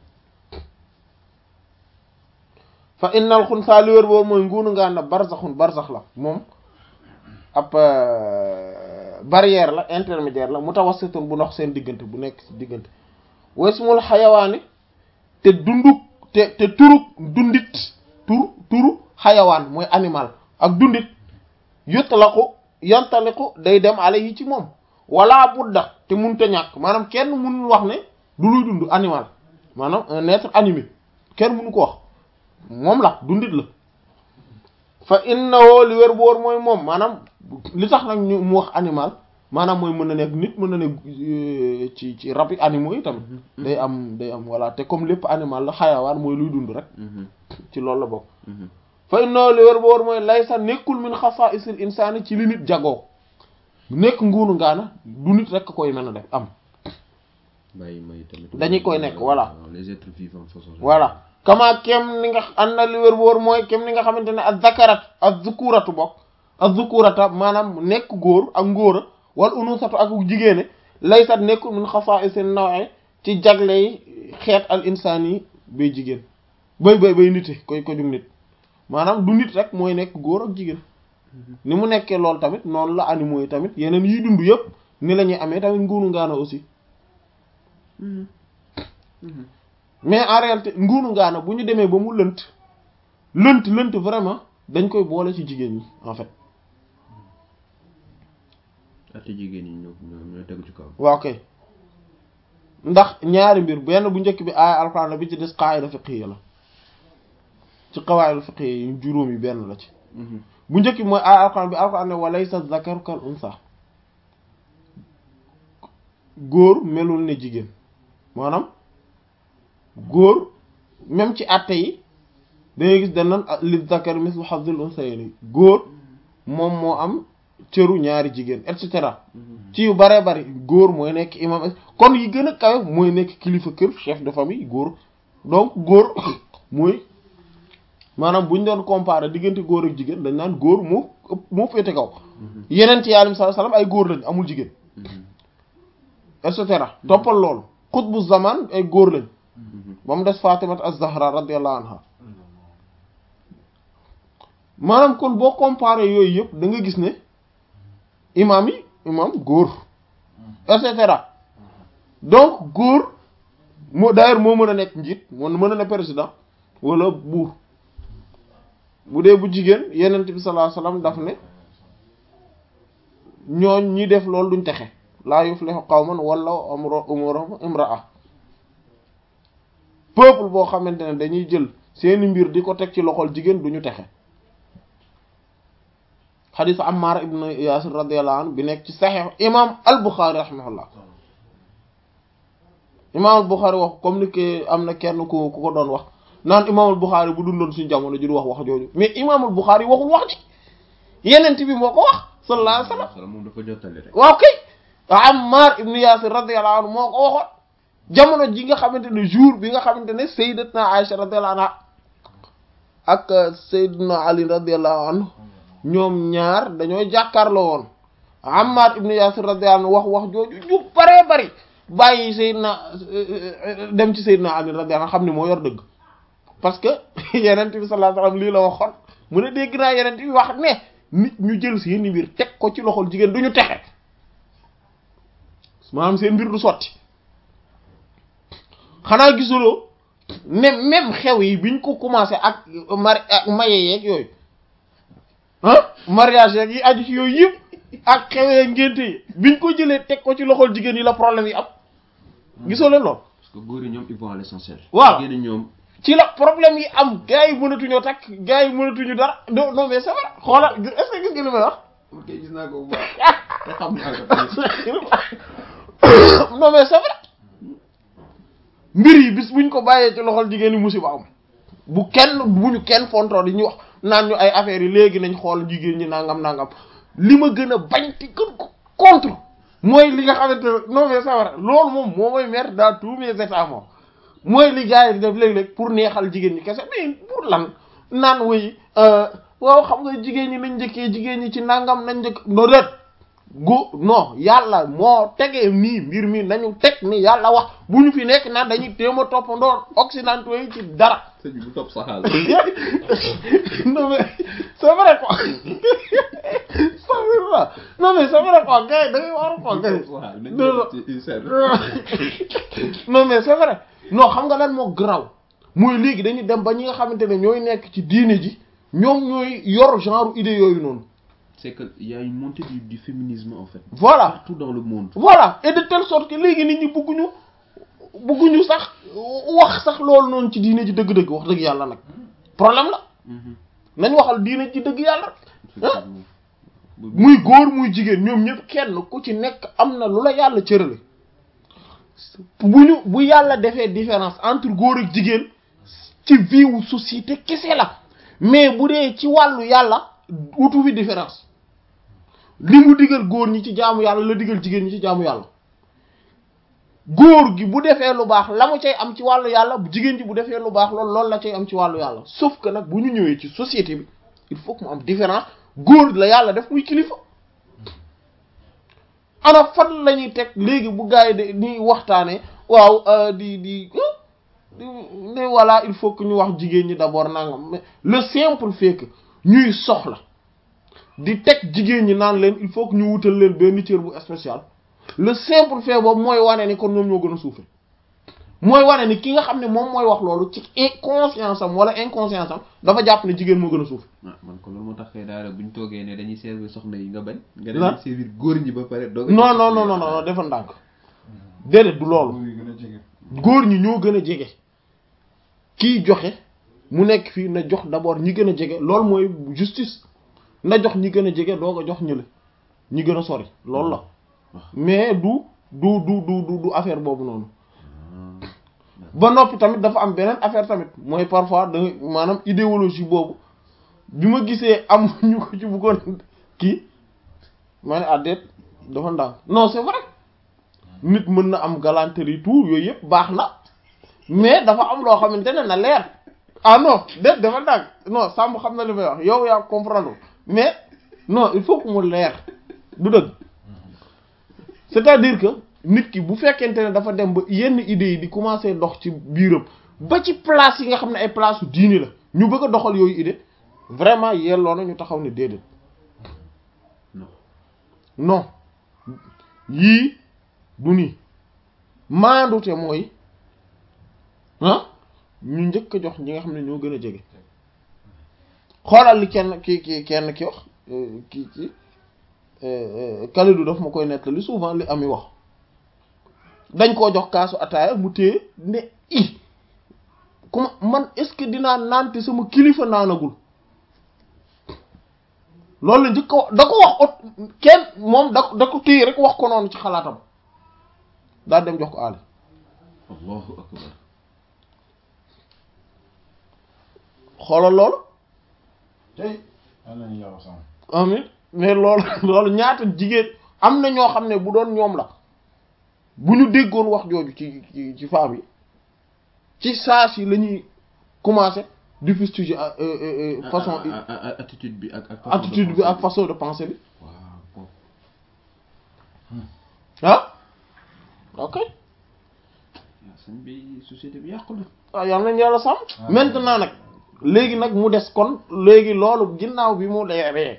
fa innal xunsa li wér boobu mooy nguunu ngaan na barzaxun barzax la moom ab barrière la intermédiaire la mutawassitun bu ndox seen diggante bu nekk ci diggante wasmul xayawaani te dunduk te te turuk dundit tur turu xayawaan mooy animal ak dundit yutlaqu yantaliqu day dem alayhi ci moom wala budda te munta ñàkk maanaam kenn mënul wax ne du luy dund animal maanaam un être animé kenn mënu ko wax moom la dundit la fa innahu li wér boor mooy moom maanaam li tax nag ñu mu wax animal maanaam mooy mën na nekk nit mën na nekk euh, ci ci rab yi animaux yi tamit day am day am voilà te comme lépp animal la xayawaan mooy luy dund rek Mhm. ci loolu la bokk Mhm. fa innahu li wér ba wóor mooy laysa nekkul min xasaa'isil insaani ci li nit jagoo nekk nguunu ngaana du nit rek koy mën a def am bàyyi may tamit. Dañuy koy nekk, voilà. les êtres vivants façon. voilà kama kem ni nga an na li wér bu wóor mooy kem ni nga xamante ne ak zakarat ak zukuratu bokk ak zukurata maanaam nekk góor ak ngóora wal unusatu ak jigéene laysat nekkul min xasaa'isin naw'i ci jagle yi xeet al insaan yi bay jigéen bay bay bay nite koy ko jug nit maanaam du nit rek mooy nekk góor ak jigéen ni mu nekkee loolu tamit noonu la animaux yi tamit yeneen yiy dund yëpp ni la ñuy amee tamit nguunu ngaana aussi mais en réalité nguunu ngaana bu ñu demee ba mu lënt lënt lënt vraiment dañ koy boole ci jigéen ñi en fait ate jigéen ñi ñoo ñoo ñoo tegu ci kaw. waaw kay ndax ñaari mbir benn bu njëkk bi aaya alxuraan la bi ci des qaayida fiqhiyya la ci qawaayidul fiqhiyya yi juróom yi benn la ci bu njëkk bi mooy aaya alxuraan bi alxuraan ne wa laysa zakaru kal unsa góor melul ne jigéen maanaam góor même ci àtte yi dangay gis danan li zakari mislu hazzil unsayni góor moom moo am cëru ñaari jigéen et cetera ci yu bare bari góor mooy nekk imam kon yi gën a kawe mooy nekk kilifa kër chef de famille góor donc góor mooy maanaam bu ñu doon comparer diggante góor ak jigéen dañ naan góor moo ëpp moo féete kaw yeneen ci yàlla sallallahu alayhi wasallam ay góor lañ amul jigéen et cetera toppal loolu xutbu zaman ay góor lañ ba mu des Fatimat az-Zahra radiyallahu anha maanaam kon boo comparer yooyu yëpp da nga gis ne imam yi imam góor et cetera donc góor moo d'ailleurs moo mën a nekk njiit moo mën a ne président wala buur bu dee bu jigéen yenent bi sallallahu alayhi wasallam daf ne ñooñ ñi def loolu duñ texe laa yuflihu qawman wala amro umuruhum imra'a peuple boo xamante ne dañuy jël seeni mbir di ko teg ci loxol jigéen duñu texe xadiis Ammar ibn Yaasir radiyallahu anhu bi nekk ci saxiix imaam al-Bukhari rahimahullah imaam al-Bukhari wax comme ni que am na kenn ku ku ko doon wax naan imaam al-Bukhari bu dundoon suñu jamono ji du wax wax jooju mais imaam al-Bukhari waxul wax ji yenent bi moo ko wax sallallahu alayhi wa sallam moom dafa jottali rek. waaw kay Ammar ibn Yaasir radiyallahu anhu moo ko waxoon jamono ji nga xamante ne jour bi nga xamante ne sayyidatna Aisha radiyallahu anha ak sayyidna Ali radiyallahu anhu ñoom ñaar dañoo jàkkaarloo woon Ammar ibn Yasir radiyallahu anhu wax wax jooju ju baree bari bàyyi Seydina dem ci Seydina Ali radiyallahu anhu xam ni moo yor dëgg parce que yenent bi sallallahu alayhi wasallam lii la waxoon mu ne dégg naa yenent bi wax ne nit ñu jël seen mbir teg ko ci loxol jigéen du ñu texe maanaam seen mbir du sotti xanaa gisuloo ne même xew yi biñ ko commencé ak mari ak maye yeeg yooyu ah mariage yeeg yi aju ci yooyu yëpp ak xewee ngénte yi biñ ko jëlee teg ko ci loxol jigéen yi la problème yi am gisoo leen lool parce que góor yi ñoom ils vont à l'essentiel. Waaw. jigéen ñi ñoom. ci la problème yi am gars yi mënatuñoo takk gars yi mënatuñu dara non non mais c'est vrai xoolal est-ce que gis nga li may wax ok gis naa ko bu baax te xam naa ko. non mais c'est vrai mbir yi bis buñ ko bàyyee ci loxol jigéen yi musiba am bu kenn bu ñu kenn fontoor yi ñu wax naan ñu ay affaires yi léegi nañ xool jigéen ñi nangam nangam li ma gën a bañ te gën ko contre mooy li nga xamante ne non mais c'est vrai loolu moom moo may mettre dans tous mes états moom mooy li gars yi di def léeg-léeg pour neexal jigéen ñi kese mais pour lan naan wuy waaw xam nga jigéen ñi nañ njëkkee jigéen ñi ci nangam nañ njëkk no déet gu non yàlla moo tegee nii mbir mi nañu teg ni yàlla wax bu ñu fi nekk naan dañuy téem a toppandoo occidentaux yi ci dara sëñ bi bu topp saxaal. non mais c'est vrai quoi Astaghfirullah. non mais c'est vrai quoi gars yi da ngay war a quoi gars yi saxaal nañ non, non. ci ci seen. non mais c'est vrai non xam nga lan moo graw mooy léegi dañuy dem ba ñi nga xamante ne ñooy nekk ci diine ji ñoom ñooy yor genre idée yooyu noonu c'est que il y a une montée du, du féminisme en fait. voilà Partout dans le monde. voilà et de telle sorte que léegi nit ñi bëgguñu bëgguñu sax wax sax loolu noonu ci diine ji dëgg-dëgg wax dëgg yàlla nag problème la Mhm. nañ waxal diine ci dëgg yàlla Effectivement. Bu- muy góor muy jigéen ñoom ñëpp kenn ku ci nekk am na lu la yàlla cërale bu ñu bu yàlla defee différence entre góor ak jigéen ci vie wu société kese la mais bu dee ci wàllu yàlla utu fi différence li mu digal góor ñi ci jaamu yàlla la digal jigéen ñi ci jaamu yàlla góor gi bu defee lu baax la mu cay am ci wàllu yàlla jigéen ji bu defee lu baax loolu loolu la cay am ci wàllu yàlla sauf que nag bu ñu ñëwee ci société bi il faut que mu am différence góor la yàlla def muy kilifa ana fan la ñuy teg léegi bu gars yi de ni waxtaanee waaw di di di ne voilà il faut que ñu wax jigéen ñi d'abord nangam mais le simple fait que ñuy soxla di teg jigéen ñi naan leen il faut que ñu wutal leen benn cër bu spécial le simple fait boobu mooy wane ni kon ñoom ñoo gën a suufe mooy wane ni ki nga xam ne moom mooy wax loolu ci conscience am wala inconscience am dafa jàpp ne jigéen moo gën a suufe ah man ko loolu moo tax kay daal bu ñu toogee ne dañuy servir soxna yi nga bañ. nga lan dañuy servir góor ñi ba pare. doog non non non non non dafa ndànk déedéet du loolu góor yi gën a jege. góor ñi ñoo gën a jege kiy joxe mu nekk fii na jox d'abord ñi gën a jege loolu mooy justice na jox ñi gën a jege doog a jox ñële ñi gën a sori loolu la mais du du du du du du affaire boobu noonu ba noppi tamit dafa am beneen affaire tamit mooy parfois da nga maanaam idéologie boobu bi ma gisee am ñu ko ci bëggoon kii ma ne àddeet dafa ndànk non c'est vrai nit mën na am galanterie tout yooyu yëpp baax na mais dafa am loo xamante ne na leer ah non déet dafa ndànk non Samb xam na li may wax yow yaa comprendre mais non il faut que mu leer du dëgg c'est-à-dire que nit ki bu fekkente ne dafa dem ba yenn idées yi di commencer dox ci biiram ba ci place yi nga xam ne ay place su diini la ñu bëgg a doxal yooyu idée vraiment yelloo na ñu taxaw ne déedéet non non yii du nii maandute mooy ah ñu njëkk a jox ñi nga xam ne ñoo gën a jege xoolal li kenn ki ki kenn ki wax ki ki Kalidou daf ma koy nettali souvent li ami wax dañ koo jox kaasu ataaya mu téye ne i comme man est-ce que dinaa naan te sama kilifa naanagul loolu la njëkk a wax da ko wax ot kenn moom da da ko téye rek wax ko noonu ci xalaatam daal dem jox ko Ali allahu akbar xoolal loolu tey yal nañu yàlla sàmm. amin mais loolu loolu ñaata jigéen am na ñoo xam ne bu doon ñoom la bu ñu déggoon wax jooju ci ci ci femme yi ci saa si la ñuy commencer di fustiger façon Ah, ah, ah, attitude bi ak ak façon de attitude bi penser ak façon de penser bi waaw bon ah ok yaa sëñ bi société bi yàqu na waaw yal nañu yàlla sàmm maintenant nag léegi nag mu des kon léegi loolu ginnaaw bi mu leeree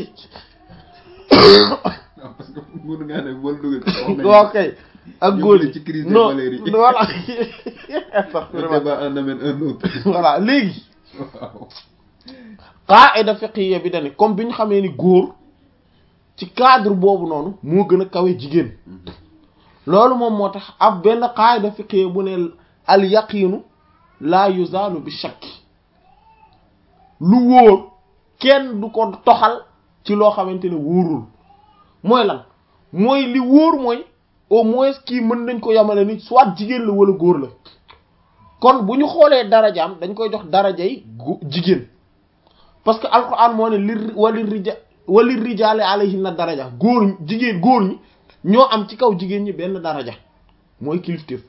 waaw parce que mënu ngaa ne wala dugal ci wax nañu waaw kay ak Yóbbu góor la yi ci crise des non valeurs yi. voilà le débat en amène un autre voilà léegi waaw qaida fiqhiyya bi dani comme bi ñu xamee ni góor ci cadre boobu noonu moo gën a kawe jigéen loolu moom moo tax ab benn qaida fiqhiyya bu ne al yaqiinu laa yuzaalu bi shakk lu wóor kenn du ko toxal ci loo xamante ne wóorul mooy lan mooy li wóor mooy au moins kii mën nañ ko yamale ni soit jigéen la wala góor la kon bu ñu xoolee darajaam dañ koy jox darajay gu- jigéen parce que alquran moo ne li wali rija wali rijaale alayhinna daraja góor ñi jigéen góor ñi ñoo am ci kaw jigéen ñi benn daraja mooy kilifteef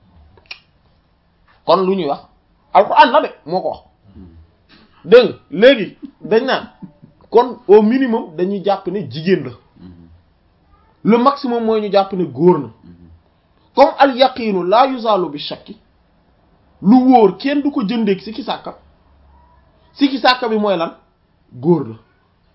kon lu ñuy wax alquran la de moo ko wax dégg nga léegi dañ naan kon au minimum dañuy jàpp ne jigéen la le maximum mooy ñu jàpp ne góor na comme al yaqiinu laa yuzaalu bi shakki lu wóor kenn du ko jëndeeg sikki sàkka sikki sàkka bi mooy lan góor la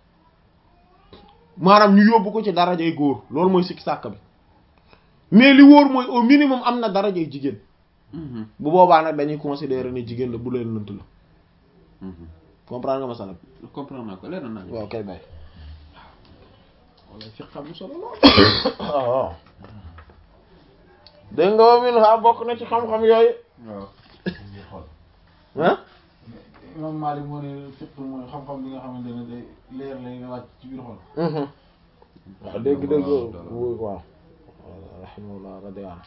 maanaam ñu yóbbu ko ci darajay góor loolu mooy sikki sàkka bi mais li wóor mooy au minimum am na darajay jigéen bu boobaa nag dañuy considérer ne jigéen la bu leen lënt la comprendre nga masala bi comprendre naa ko leer na naa waaw kay bay wala fi xam solo lool waaw dégg nga wa min ha bokk na ci xam-xam yooyu waaw ñu xool. ah imam Malik moo ne fiqh mooy xam-xam bi nga xamante ne day leer lay wàcc ci biir xol. waaw dégg dégg waaw rahimahullah radiyallahu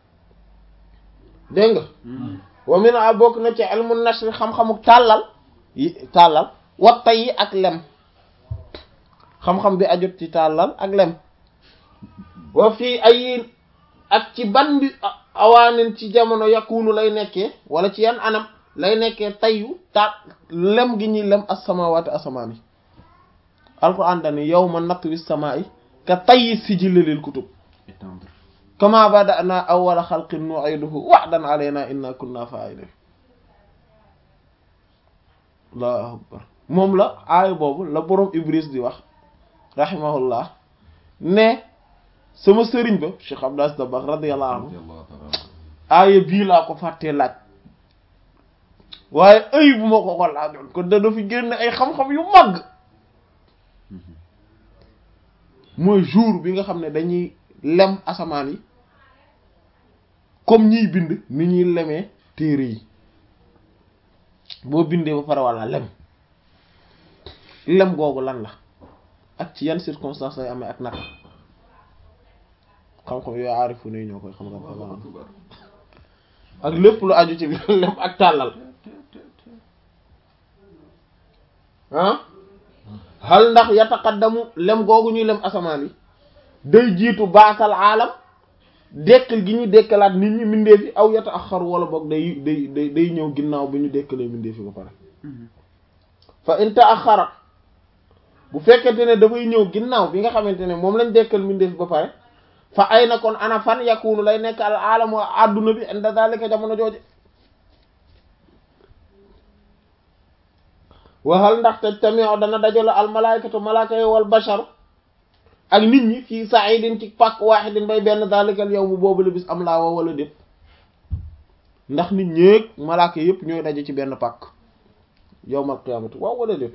dégg nga wa min ha bokk na ci ilmu nashr xam-xamu tàllal yi tàllal wa tay yi ak lem xam-xam bi ajut ci tàllal ak lem wa fii ay ak ci ban bi awaanin ci jamono yakunu lay nekkee wala ci yan anam lay nekkee tayyu ta lem gi ñuy lem as-samaawaati asamaan yi alquran dani yawma natwi samaa'i ka tayyi sijilli lil kutub étendre kama bada'na awwala xalqin nu'iduhu wa'dan alayna inna kunna fa'ilin allahu akbar moom la aaya boobu la boroom ibris di wax rahimahullah ne sama sëriñ ba Cheikh Abdou Aziz Dabakh radiyallahu anhu radiyallahu ta'ala anhu. aaya bii laa ko fàttee laaj waaye ay bu ma ko ko laajoon kon dana fi génn ay xam-xam yu màgg mooy jour bi nga xam ne dañuy lem asamaan yi comme ñiy bind ni ñuy lemee téere yi boo bindee ba pare walla lem lem googu lan la ak ci yan circonstances lay amee ak naka xam-xam yooyu aarifu ne ñoo koy xam nga ak lépp lu aju ci lem ak tàllal ah hal ndax yataqaddamu lem googu ñuy lem asamaan yi day jiitu baasal aalam dekkal gi ñu dekkalaat nit ñi mbindeef yi aw yata axar wala boog day day day day ñëw ginnaaw bi ñu dekkalee mbindeef yi ba pare fa in ta'akhkhara bu fekkente ne dafay ñëw ginnaaw bi nga xamante ne moom lañ dekkal mbindeef ba pare fa ay na kon ana fan yakunu lay nekk al alamu adduna bi inda zalika jamono jooje waxal ndax te tamit dana dajale al malaikatu malaaka yi wal basharu ak nit ñi fii sa'idin ci pàkk wahidin bay benn zalikal yow mu boobu la bis am laa wa wala déet ndax nit ñeeg malaaka yépp ñooy daje ci benn pàkk yowmal qiyaamati waaw wala déet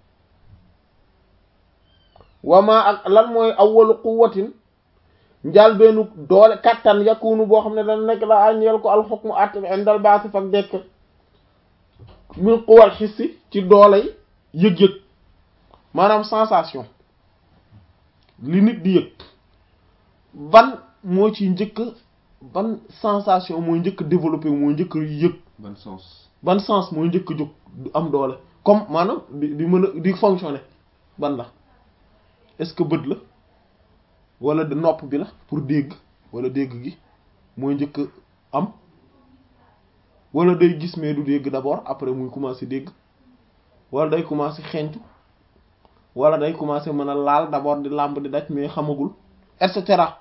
wama ak lan mooy awwalu quwwatin njaal bennu doole kattan yakunu boo xam ne dana nekk la añeel ko alxukmu att bi indal baasi fak dekk min quwal xissi ci dooley yëg-yëg maanaam sensation li nit di yëg ban moo ci njëkk ban sensation mooy njëkk développé mooy njëkk yëg ban sens ban sens mooy njëkk jóg du am doole comme maanaam di di mën a di fonctionner ban la est-ce que bët la wala nopp bi la pour dégg wala dégg gi mooy njëkk am wala day gis mais du dégg d'abord après muy commencer dégg wala day commencer xeeñtu wala day commencer mën a laal d'abord di làmb di daj mais xamagul et cetera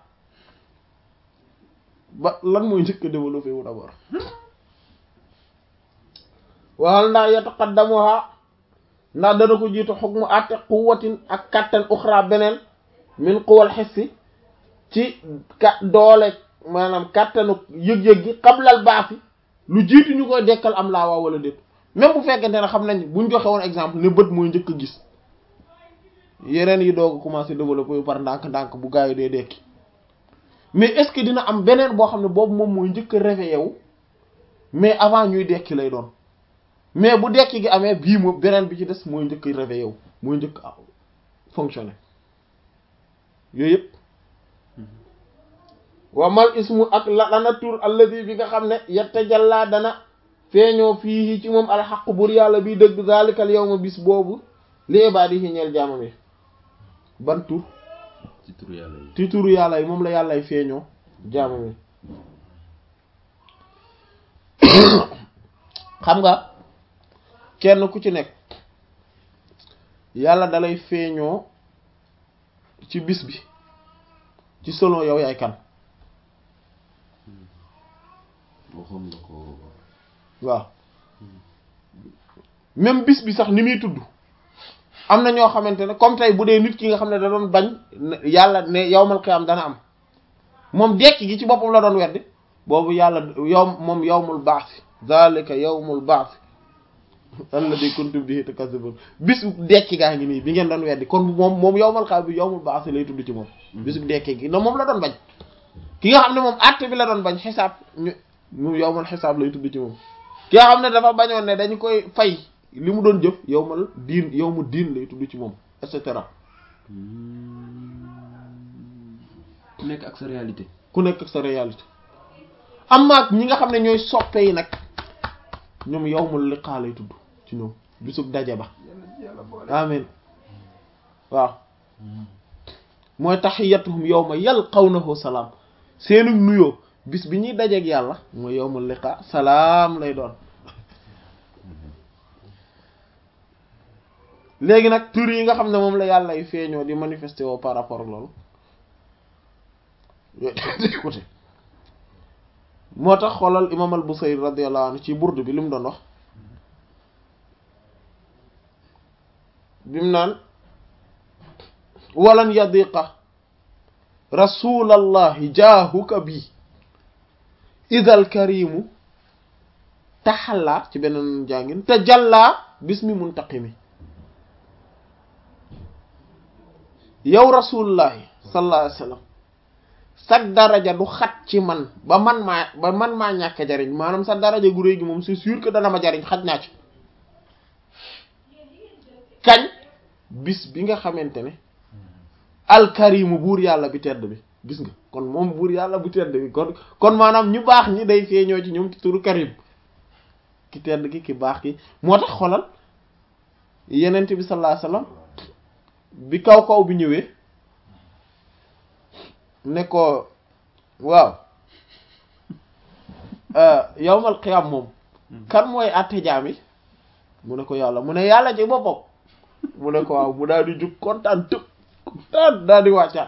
ba lan mooy njëkk développé wu d'abord waxal ndax yataqaddamuha ndax dana ko jiitu xukmu àtte quwwatin ak kattan uxra beneen min quwal xissi ci ka doole maanaam kattanu yëg-yëg gi xablal baasi lu jiitu ñu koy dekkal am laa waa wala déet même bu fekkente ne xam nañ buñ joxe woon exemple ne bët mooy njëkk a gis yeneen yi doog a commencé développer par ndànk-ndànk bu gaa yi dee dekki mais est-ce que dina am beneen boo xam ne boobu moom mooy njëkk a réveillé wu mais avant ñuy dekki lay doon mais bu dekki gi amee bii moom beneen bi ci des mooy njëkk a réveillé wu mooy njëkk a fonctionner yooyu yëpp wa mal ismu ak la dana tur alladi bi nga xam ne yattajalla dana feeñoo fii ci moom alxaq bur yàlla bi dëgg zalikal yawma bis boobu li ibaadihi ñeel jaamam yi ban tur ci turu yàlla yi ci turu yàlla yi moom la yàllay feeñoo jaamam yi xam nga kenn ku ci nekk yàlla dalay feeñoo ci bis bi ci selon yow yaay kan waxoon nga ko waaw même bis bi sax ni muy tudd am na ñoo xamante ne comme tey bu dee nit ki nga xam ne da doon bañ yàlla ne yawmal qiyaam dana am moom dekki gi ci boppam la doon weddi boobu yàlla yow moom yawmul ba'th zalika yawmul ba'th alladhi kuntum bihi tukazzibun bisu dekki gaa ngi nii bi ngeen doon weddi kon moom moom yawmal qiyaam bi yawmul ba'th lay tudd ci moom bisu dekki gi non moom la doon bañ ki nga xam ne moom àtte bi la doon bañ xisaab ñu mu yawmal xisaab lay tudd ci moom ki nga xam ne dafa bañoon ne dañu koy fay li mu doon jëf yawmal diin yawmu diin lay tudd ci moom et cetera ku nekk ak sa réalité ku nekk ak sa réalité am ak ñi nga xam ne ñooy soppe yi nag ñoom yawmul liqaa lay tudd ci ñoom bisub daje ba yàlla ci yàlla boole amin waaw mooy taxiyatuhum yawma yalqawnahu salaam seenu nuyoo bis bi ñuy dajeeg yàlla mooy yawmul liqa salaam lay doon léegi nag tur yi nga xam ne moom la yàlla ay feeñoo di manifester woo par rapport ak loolu yooyu côté moo tax xoolal imam al Busayri radiyallahu anhu ci burdu bi li mu doon wax bi mu naan walan yadiqa rasulallahi jaahuka bi idal karimu taxallaa ci beneen jàngin te jàllaa bismi muntaqimi yow rasulullahi sallallahu alayhi wa sallam sag daraja du xat ci man ba man maa ba man maa ñàkk jariñ maanaam sa daraja gu réy gi moom c'est sûr que dana ma jariñ xaj naa ci kañ bis bi nga xamante ne alkarimu buur yàlla bi tedd bi gis nga kon moom buur yàlla bu tedd bi kon kon maanaam ñu baax ñi day feeñoo ci ñoom ci turu karim ki tedd ki ki baax ki moo tax xolal yenent bi sallallahu alayhi wasallam bi kaw kaw bi ñëwee ne ko waaw yawmal qiyam moom kan mooy àtte jaam yi mu ne ko yàlla mu ne yàlla ci boppam mu ne ko waaw mu daal di jug kontaan tëb kontaan daal di wàccaat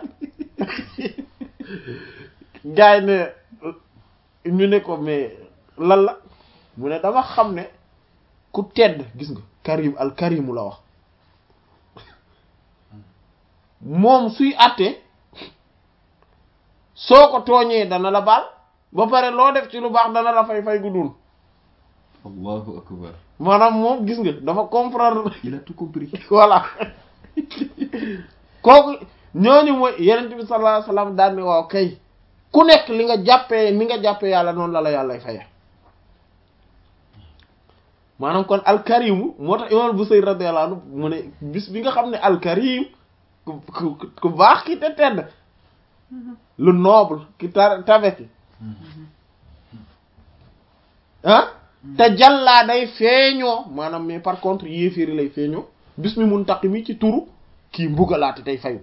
gaay ne ñu ne ko mais lan la mu ne dama xam ne ku tedd gis nga karim al karimu la wax moom suy àtte soo ko tooñee dana la baal ba pare loo def ci lu baax dana la fay fay gu dul allahu akbar maanaam moom gis nga dafa comprendre il a tout compris voilà kooku ñooñu mooy yenent bi sallallahu alayhi wasallam daan ne waaw kay ku nekk li nga jàppee ni nga jàppee yàlla noonu la la yàllay faye maanaam kon alkarimu moo tax imam Busayri radiyallahu anhu mu ne bis bi nga xam ne alkarim ku ku ku baax ki te tedd le noble ki ta tabe ki ah te jàllaa day feeñoo maanaam mais par contre yéeféeri lay feeñoo bis mi mun taqi mi ci turu kii mbugalaate tey fayu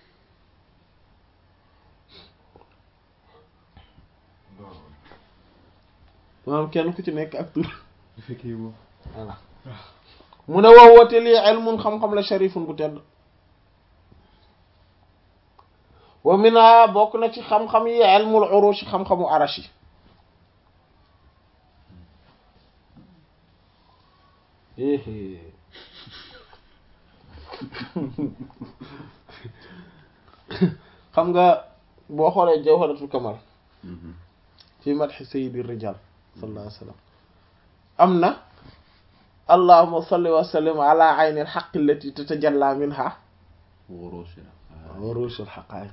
maanaam kenn ku ci nekk ak tur effectivement voilà mu ne woo woote lii ilmun xam-xam la sharifun bu tedd wa mina bokk na ci xam-xam yi ilmul urush xam-xamu arash yi xam nga boo xoolee jawharatul kamal fi madhi sayyidi rijal sallallahu alayhi wa sallam am na allahumma salli wa sallim ala ayni alhaq allati tatajalla minha wurushul haqa'iq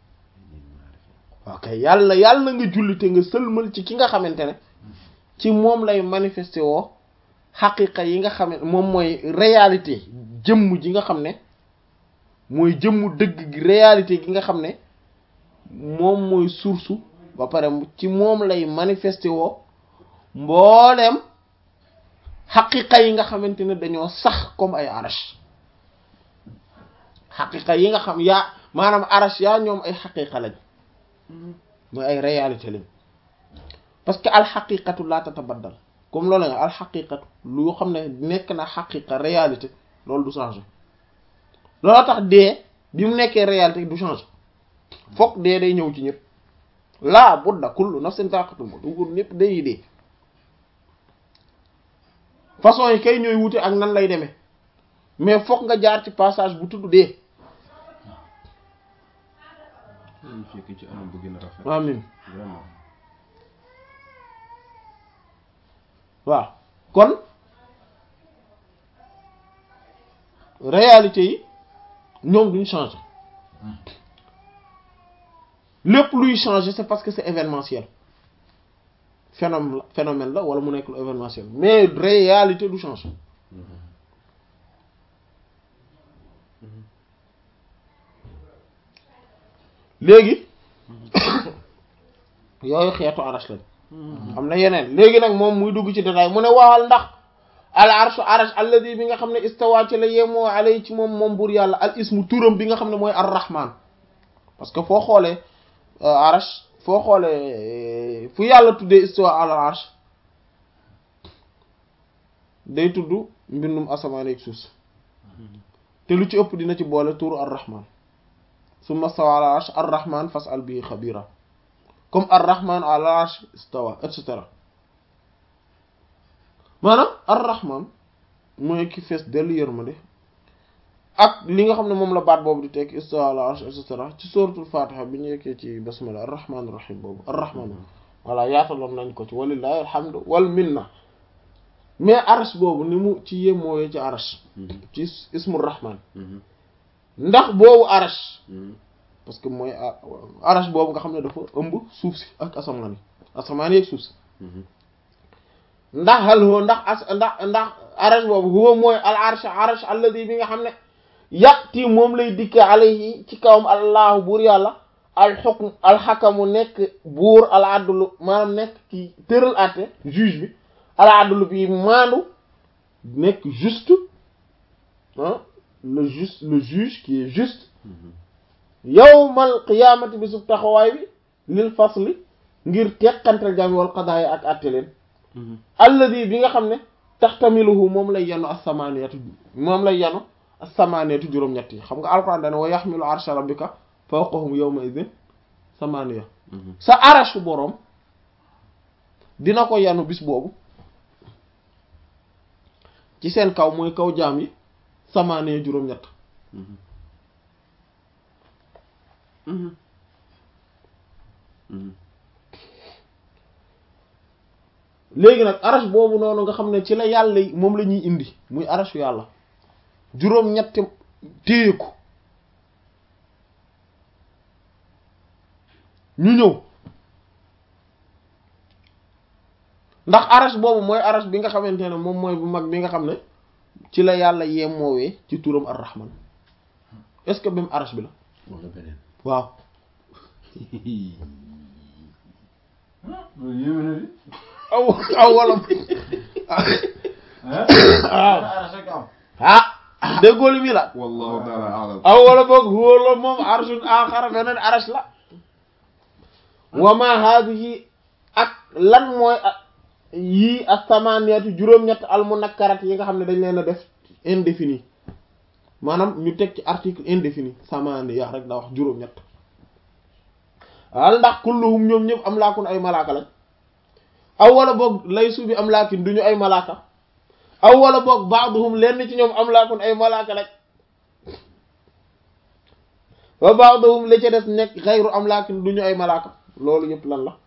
ok yàlla yàlla nga julli te nga sëlmal ci ki nga xamante ne ci moom lay manifesté woo xaqiqa yi nga xam ne moom mooy réalité jëmm ji nga xam ne mooy jëmmu dëgg gi réalité gi nga xam ne moom mooy source ba pare ci moom lay manifesté woo mbooleem xaqiqa yi nga xamante ne dañoo sax comme ay arash xaqiqa yi nga xam yaa maanaam arash yaa ñoom ay xaqiqa lañ mooy ay réalité lañ parce que alxaqiqatu la tatabaddal comme loolu nga alxaqiqatu lu xam ne nekk na xaqiqa réalité loolu du changer loolu tax dee bi mu nekkee réalité du changer fokk dee day ñëw ci ñëpp laa budda kullu nafsin zaa'iqatul mawt du ñëpp day dee façon yi kay ñooy wute ak nan lay demee mais fokk nga jaar ci passage bu tudd dee ñu fekk ci anam bu gën a rafet amin vraiment waaw kon réalité yi ñoom duñ changer lépp luy changer c'est parce que c'est événementiel phénomène la phénomène la wala mu nekk lu événementiel mais réalité du changer léegi yooyu xeetu arash lañ am na yeneen léegi nag moom muy dugg ci détail mu ne waxal ndax al arshu arash alladi bi nga xam ne istawa ci la yemoo alay ci moom moom buur yàlla al ismu turam bi nga xam ne mooy ar rahman parce que foo xoolee arash foo xoolee fu yàlla tuddee istawa al arsh day tudd mbindum asamaan ak suuf si te lu ci ëpp dina ci boole turu ar rahman summa stawa al arsh ar rahman fas'al bihi xabira comme ar rahman al arsh istawa et cetera maanaam ar rahman mooy ki fees dellu yërmande ak li nga xam ne moom la baat boobu di tekk istawa al arsh et cetera ci suratul fatiha bi ñu yekkee ci basmala ar rahman rahim boobu ar rahman voilà yaataloon nañ ko ci walillahi alhamdu wal minna mais arsh boobu ni mu ci yemooyee ci arsh ci ismu rahman ndax boobu arsh parce que mooy arsh boobu nga xam ne dafa ëmb suuf si ak asamaan yi asamaan yi ak suuf si ndax hal huwa ndax as ndax ndax arsh boobu huwa mooy al arsh arsh alladi bi nga xam ne yàtti moom lay dikke alayhi ci kawam allahu buur yàlla al xukm al xakamu nekk buur al adlu maanaam nekk ki tëral àtte juge bi al adlu bi maandu nekk juste ah le juste le juge qui est juste yawmal qiyaamati bi sub taxawaay bi lil fasli ngir teqantal jami wal qadaaya ak àtte leen alladi bi nga xam ne taxtamiluhu moom lay yanu as-samaniyatu moom lay yanu as-samaniyatu juróom-ñett yi xam nga alquran dane wa yaxmilu arsha rabbika fawqahum yawma idin samaniya sa arashu boroom dina ko yanu bis boobu ci seen kaw mooy kaw jaam yi samaniya juróom-ñett léegi nag arash boobu noonu nga xam ne ci la yàlla moom la ñuy indi muy arashu yàlla juróom-ñetti téye ko ñu ñëw ndax arash boobu mooy arash bi nga xamante ne moom mooy bu mag bi nga xam ne ci la yàlla yemoowee ci turam ar-rahman est-ce que même arash bi la wala beneen waaw loolu yéeme na di. aw aw wala ah. ah déggoo li mi la wallahu taala alam aw wala boog wóola moom arshun axara beneen arash la wa ma haadihi ak lan mooy yii as-samaniyatu juróom-ñett al munakkarat yi nga xam ne dañ leen a def indéfini maanaam ñu teg ci article indéfini samaniya rek da wax juróom-ñett wal ndax kulluhum ñoom ñëpp am laakun ay malaaka lañ aw wala boog laysu bi am laakin duñu ay malaaka aw wala boog baaduhum lenn ci ñoom am laakun ay malaaka lañ wa baaduhum la ca des nekk xayru am laakin duñu ay malaaka loolu yëpp lan la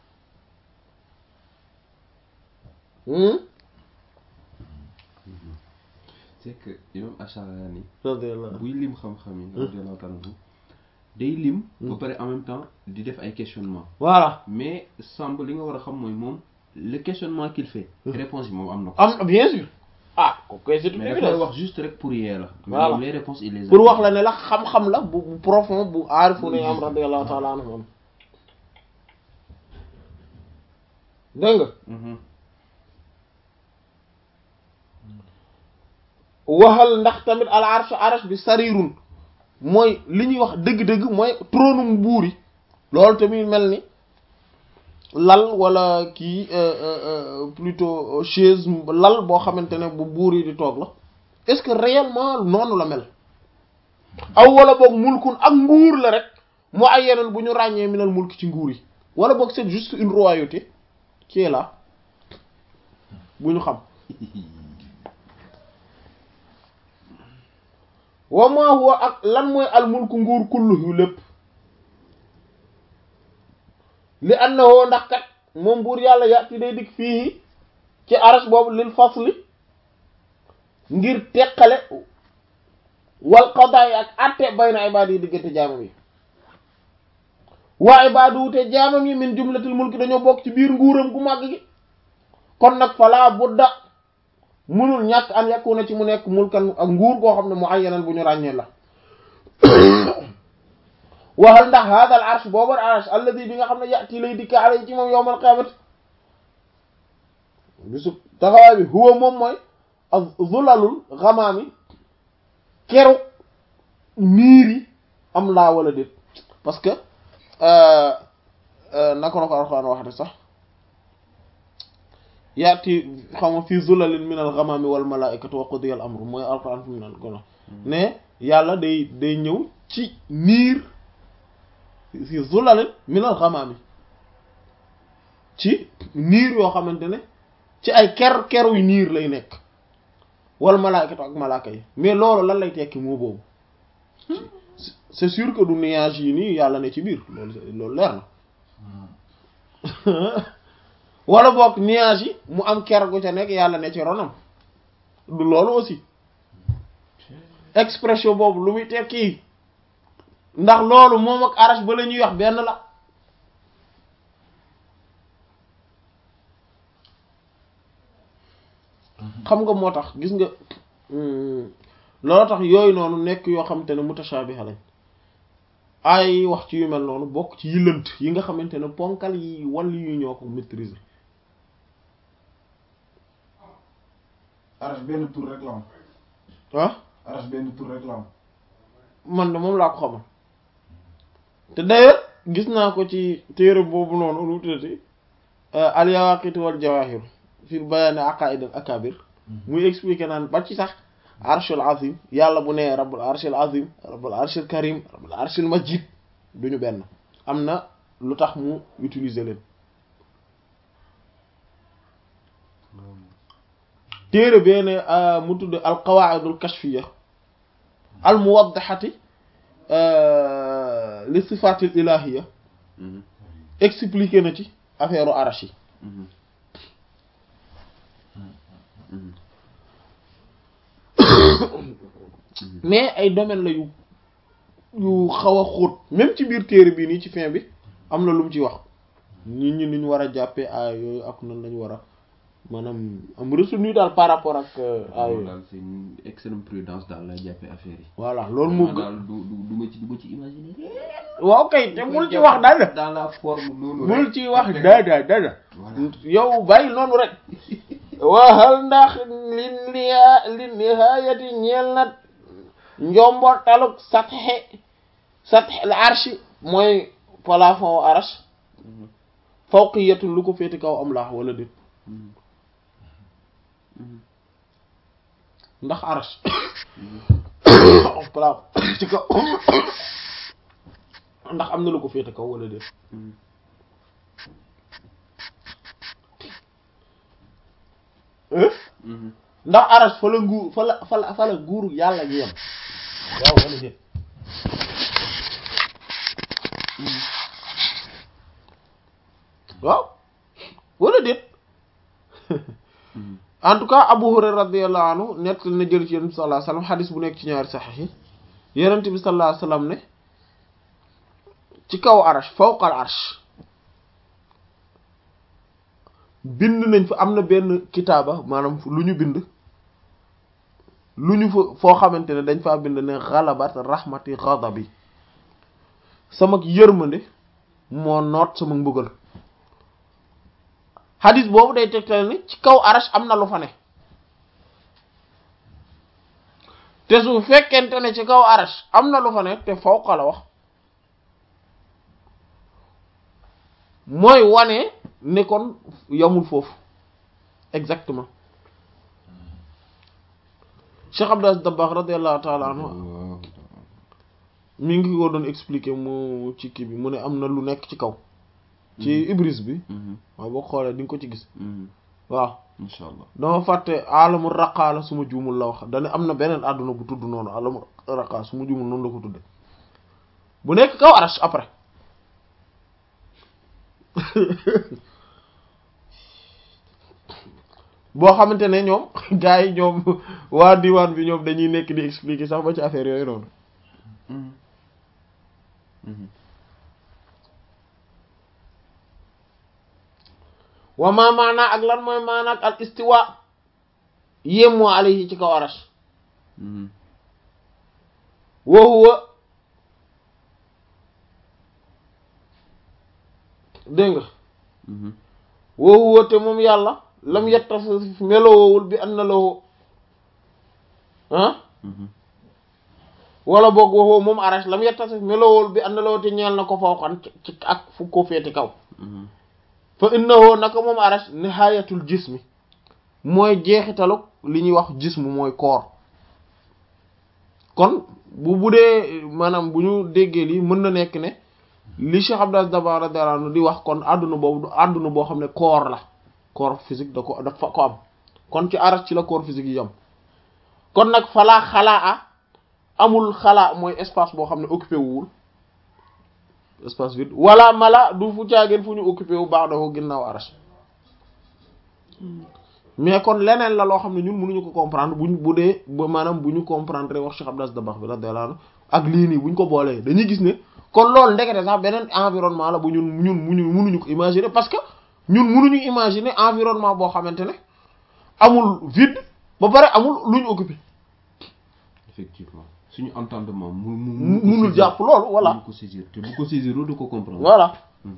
c'est que imam Acharani radiyallahu buy lim xam-xam yi radiyallahu taala anhu day lim ba pare en même temps di def ay questionnement voilà mais semble li nga war a xam mooy moom le questionnement qu'il fait réponse yi moom am na ko am bien sûr ah kooku c'est une mais dafay évidence wax juste rek pour yee la mais Voilà. moom les réponses il les a pour wax la ne la xam-xam la bu bu profond bu aarifu ne am radiyallahu taala anhu am dégg nga Mhm. waxal ndax tamit al arsh arsh bi sarirun mooy li ñuy wax dëgg-dëgg mooy tronum buur yi loolu tamit mel ni lal wala kii euh, euh, euh, plutôt chaise lal boo xamante ne bu buur yi di toog la est-ce que réellement noonu la mel aw wala boog mulkun ak nguur la rek mu ay yeneen bu ñu ràññee minal mulk ci nguur yi wala boog c'est juste une royauté qui est là bu ñu xam wa ma huwa ak lan mooy al mulku nguur kulluhu lépp li annahu ndax kat moom buur yàlla yàtti day dikk fii ci arash boobu lil fasli ngir teqale wal qadaay ak atte bayna ibaad yi diggante jaamam yi waa ibaadu wute jaamam yi min jumlatil mulki dañoo bokk ci biir nguuram gu màgg gi kon nag falaa budda munul ñàkk an yakuna ci mu nekk mulkan ak nguur goo xam ne mu ayyanan bu ñu ràññee la waxal ndax hada al arsh boobu al arsh alladi bi nga xam ne yati lay dikka alay ci moom yowmal qiyamati bisu taxawaay bi huwa moom mooy ak zulalul xamaami keru niir yi am laa wala déet parce que naka la ko alxuraan waxate sax yaati xam nga fii zulalin min al xamaami wal malaikatu wa qudiya al amru mooy alxuraan fi mu naan kono ne yàlla day day ñëw ci niir fii zulalin min al xamaami ci niir yoo xamante ne ci ay ker keruy niir lay nekk wal malaikatu ak malaaka yi mais loolu lan lay tekki moo boobu c'est sûr que du nuage yi nii yàlla ne ci biir loolu loolu leer na wala boog nuage yi mu am ker gu ca nekk yàlla ne ci ronam du loolu aussi expression boobu lu muy tekki ndax loolu moom ak arash ba la ñuy wax benn la xam nga moo tax gis nga loolu tax yooyu noonu nekk yoo xamante ne mutashabiha lañ ay wax ci yu mel noonu bokk ci yi lënt yi nga xamante ne ponkal yi wàll yu ñoo ko maîtriser arash benn tur rek la am ah arash benn tur rek la am man de moom laa ko xamal te d'ailleurs gis naa ko ci téere boobu noonu lu tuddati al yawaqit wal jawahir fi bayaan aqaid al akabir muy expliquer naan ba ci sax arshul azim yàlla bu nee rabbul arshil azim rabbul arshil karim rabbul arshil majid duñu benn am na lu tax mu utiliser leen téere bee ne mu tudd al qawaidul kashfiya al muwaddahati li sifatil ilahiya expliqué na ci affaire u arash yi mais ay domaine la yu yu xaw a xóot même ci biir téere bii nii ci fin bi am na lu mu ci wax nit ñi niñ war a jàppee ay yooyu ak nan lañu war a maanaam am retenu daal par rapport ak ay loolu daal c'est une excellente prudence daal lay jàppee affaire yi. voilà loolu moo gën daal du du du ma ci du ma ci imaginer. waaw kay te bul ci wax dara dans la forme noonu bul ci wax dara dara Voilà. yow bàyyi noonu rek waxal ndax li niha li nihayati ñeel na njombortaluk satxe satxe al arshi mooy plafond arsh fawqiyatu lu ko féete kaw am laax wala déet ndax arsh plafond ci kaw ndax am na lu ko féete kaw wala déet ndax aras fa la nguur fa la fa la fa la nguuru yàlla gi yem waaw wala déet waaw wala déet en tout cas Abu Hurayra radiyallahu anhu nett na jël ci yonent bi sallallahu alayhi wasallam xadis bu nekk ci ñaari saxiix yi yonent bi sallallahu alayhi wasallam ne ci kaw arsh fawqal arsh bind nañ fa am na benn kitaaba maanaam lu ñu bind lu ñu fa foo xamante ne dañ faa bind ne xalabat rahmati ghadabi sama yërmande moo noot sama mbugal xadis boobu day tegtale ne ci kaw arash am na lu fa ne te su fekkente ne ci kaw arash am na lu fa ne te fawqa la wax mooy wane ne kon yamul foofu exactement Cheikh Abdou Aziz Dabakh radiyallahu ta'ala anhu mi ngi ko doon expliquer mu ci kii bi mu ne am na lu nekk ci kaw ci Ibris bi waaw boo xoolee di nga ko ci gis waaw incha allah dama fàtte alamu raqaa la suma juumul la wax dane am na beneen àdduna bu tudd noonu alamu raqaa suma juumul noonu la ko tudde bu nekk kaw arash après boo xamante ne ñoom gars yi ñoom waa diwaan bi ñoom dañuy nekk di expliquer sax ba ci affaire yooyu noonu wa ma maanaa ak lan mooy maanaa ak al istiwa yémmoo alayhi ci kaw arash wa huwa dégg nga wa huwa te moom yàlla lam yettasif melowoowul bi an na lahu ah wala boog waxoo moom arash lam yettasif melowool bi and lawoti ñeel na ko fawxan ci ak fu ko féeti kaw fa innahu naka moom arash nihayatul jismi mooy jeexitalu li ñuy wax jismu mooy koor kon bu bu dee maanaam bu ñu déggee lii mën na nekk ne li Cheikh Abdou Aziz Dabakh radiyallahu anhu di wax kon àdduna boobu du àdduna boo xam ne koor la corps physique da ko dafa ko am kon ci arash ci la corps physique yi am kon nag falaa xalaa amul xalaa mooy espace boo xam ne occupé wuwul espace vide wala mala du fu caageen fu ñu occupé wu baax dafa ginnaaw arash mais kon leneen la loo xam ne ñun mënuñu ko comprendre buñ bu dee ba maanaam bu ñu comprendre wax Cheikh Abdou Aziz Dabakh bi radiyallahu anhu ak lii nii buñ ko boolee dañuy gis ne kon loolu ndekete sax beneen environnement la bu ñun ñun muñu mënuñu ko imaginer parce que ñun mënuñu imaginer environnement boo xamante ne amul vide ba pare amul lu ñu occupé effectivement suñu entendement mu mu munul jàpp loolu voilà mu ko saisir te bu ko saisir du ko comprendre voilà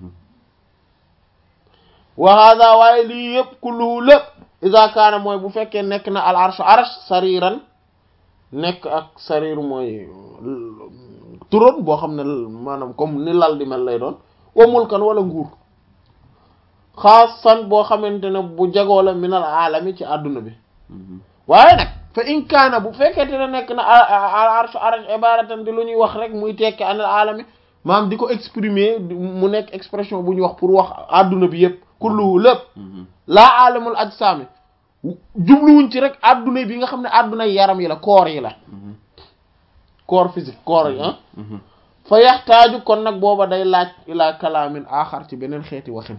wa hada waaye lii yëpp kulluhu lépp iza kaana mooy bu fekkee nekk na al arsh arsh sariran nekk ak sarir mooy turon boo xam ne maanaam comme ni lal di mel lay doon wa mulkan wala nguur xaasan boo xamante ne bu jagoo la minal alami ci àdduna bi waaye nag fa in kaana bu fekkente ne nekk na al arsh arsh ibaratan di lu ñuy wax rek muy tekki anal alami maam di ko exprimer mu nekk expression bu ñuy wax pour wax àdduna bi yëpp kulluhu lépp laa alamul ajsaami jubluwuñ ci rek àdduna bi nga xam ne àdduna yaram yi la corps yi la corps physique corps yi ah fa yaxtaaju kon nag booba day laaj ila kalaamin aaxar ci beneen xeeti waxin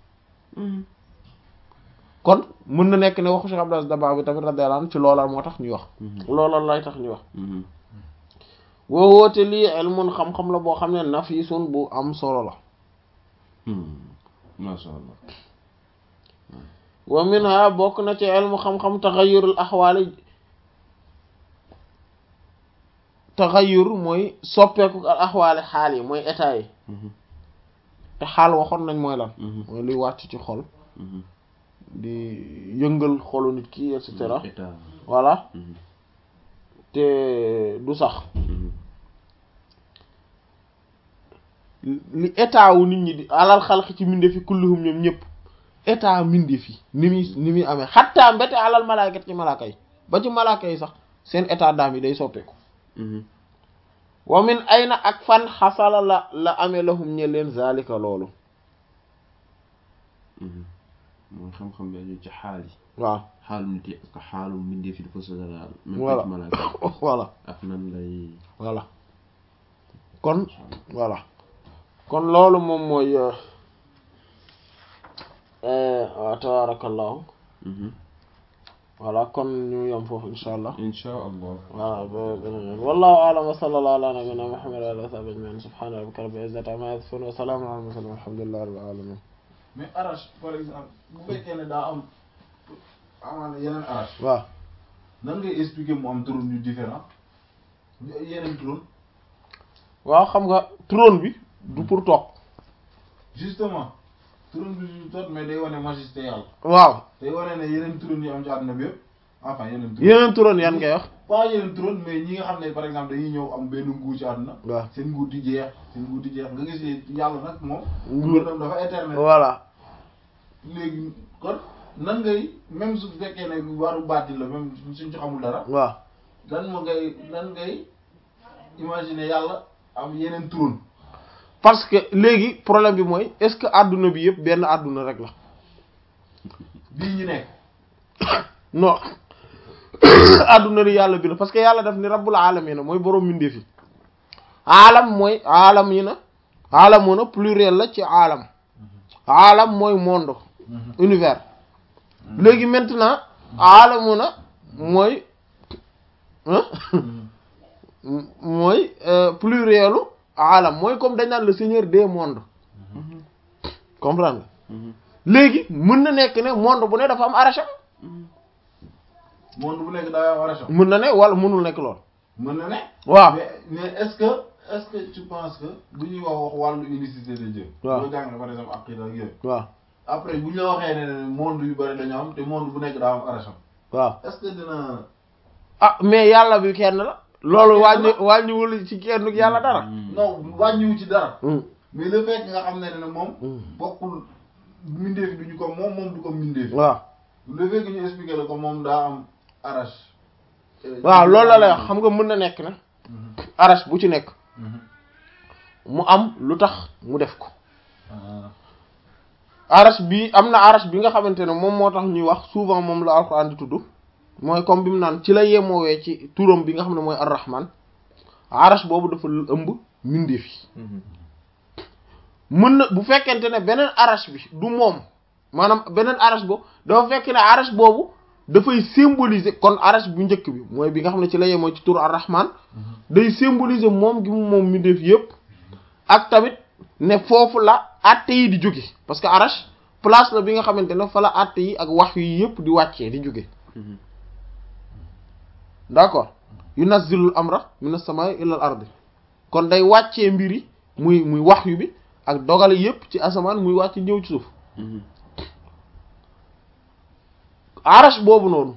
kon mën na nekk ne waxu Cheikh Abdou Aziz Dabakh bi tamit radiyallahu anhu ci loola moo tax ñuy wax loola lay tax ñuy wax woo woote lii ilmun xam-xam la boo xam ne nafisun bu am solo la masha Allah wa minha bokk na ci ilmu xam-xam taxayurul axwaali taxayur mooy soppeeku al axwaali xaal yi mooy état yi te xaal waxoon nañ mooy lan mooy luy wàcc ci xol di yëngal xolu nit ki et cetera voilà te du sax li état wu nit ñi di alal xalq ci mbindeef yi kulluhum ñoom ñëpp état mbindeef yi ni muy ni muy amee xattaa mbete alal malaakat ci malaaka yi ba ci malaaka yi sax seen état d'âme yi day soppeeku wa min ayna ak fan xasala la la amee lahum ñe leen zalika loolu mooy xam-xam bi aju ci xaal yi waaw xaalu nit yi ak xaalu mbindeef yi dafa sosalaal même voilà ci malaaka yi voilà ak nan lay voilà kon voilà kon loolu moom mooy waaw tabarakallahu voilà kon ñu yom foofu insha allah insha allah voilà ba beneen yoon wallahu a'lam wa sallallahu ala nabiyyina muhammad wa ala alihi wa sahbihi ajma'in subhana rabbika rabbil izzati amma yasifun wa salamun ala al mursalin walhamdulillahi rabbil alamin mais arrache par exemple bu fekkee ne daa am amaana yeneen arrache waaw nan ngay expliquer mu am turon yu différent yeneen turon waaw xam nga trône bi du pour toog justement turon bi du tot mais day wane majesté yàlla waaw day wane ne yeneen turon yi am ci àdduna bi yëpp enfin yeneen turon yeneen trône yan ngay wax pas yeneen turon mais ñi nga xam ne par exemple dañuy ñëw am benn nguur ci àdduna waaw seen nguur di jeex seen nguur di jeex nga gis ne yàlla nag moom Nguur. nguuram dafa éternel voilà léegi kon nan ngay même su fekkee ne waru baati la même suñ ci xamul dara waaw nan ma ngay nan ngay imaginer yàlla am yeneen trône parce que léegi problème bi mooy est-ce que adduna bi yëpp benn adduna rek la bii ñu nekk non adduna bi yàlla bi la parce que yàlla daf ni rabbul alamin mooy borom mbindeef yi aalam mooy aalam yi na aalamuna pluriel la ci aalam aalam mooy monde univers léegi maintenant aalamuna mooy hein mooy euh, plurielu aalam mooy comme dañ naan le seigneur des mondes comprendre nga léegi mën na nekk ne monde bu ne dafa am aracham monde bu nekk daa war a sox mën na ne wala mënul nekk lool mën na ne waaw mais mais est-ce que est-ce que tu penses que bu ñuy wax wax wàllu unicité de Dieu waaw boo jàng par exemple aqida ak yooyu waaw après bu ñu la waxee ne monde yu bari dañoo am te monde bu nekk daa am aracham waaw est-ce que dina ah mais yàlla bi kenn la loolu wàññi wàññiwul ci kenn yàlla dara non wàññiwu ci dara Hmm. mais le fait que nga xam ne ne moom Hmm. bokkul mbindeef bi duñu ko moom moom du ko mbindeef waaw le fait que ñu expliqué la ko moom daa am arrache waaw loolu la lay wax xam nga mën na nekk na arache bu ci nekk mu am lu tax mu def ko arache bi am na arache bi nga xamante ne moom moo tax ñuy wax souvent moom la alxuraan di tudd mooy comme bi mu naan ci la yemoowee ci turam bi nga xam ne mooy ar-rahman arache boobu dafa ëmb mbindeef yi mën na bu fekkente ne beneen arache bi du moom maanaam beneen arache boobu dafa fekk ne arache boobu dafay symboliser kon arache bu njëkk bi mooy bi nga xam ne ci la yemoo ci tur ar-rahman day symboliser moom gi mu moom mbindeef yépp ak tamit ne foofu la àtte yi di jóge parce que arache place la bi nga xamante ne fa la àtte yi ak wax yi yépp di wàccee di jóge d'accord yunazzilul amra minas samaa'i ilal ardi kon day wàccee mbiri muy muy wax yu bi ak dogale yépp ci asamaan muy wàcc ñëw ci suuf arache boobu noonu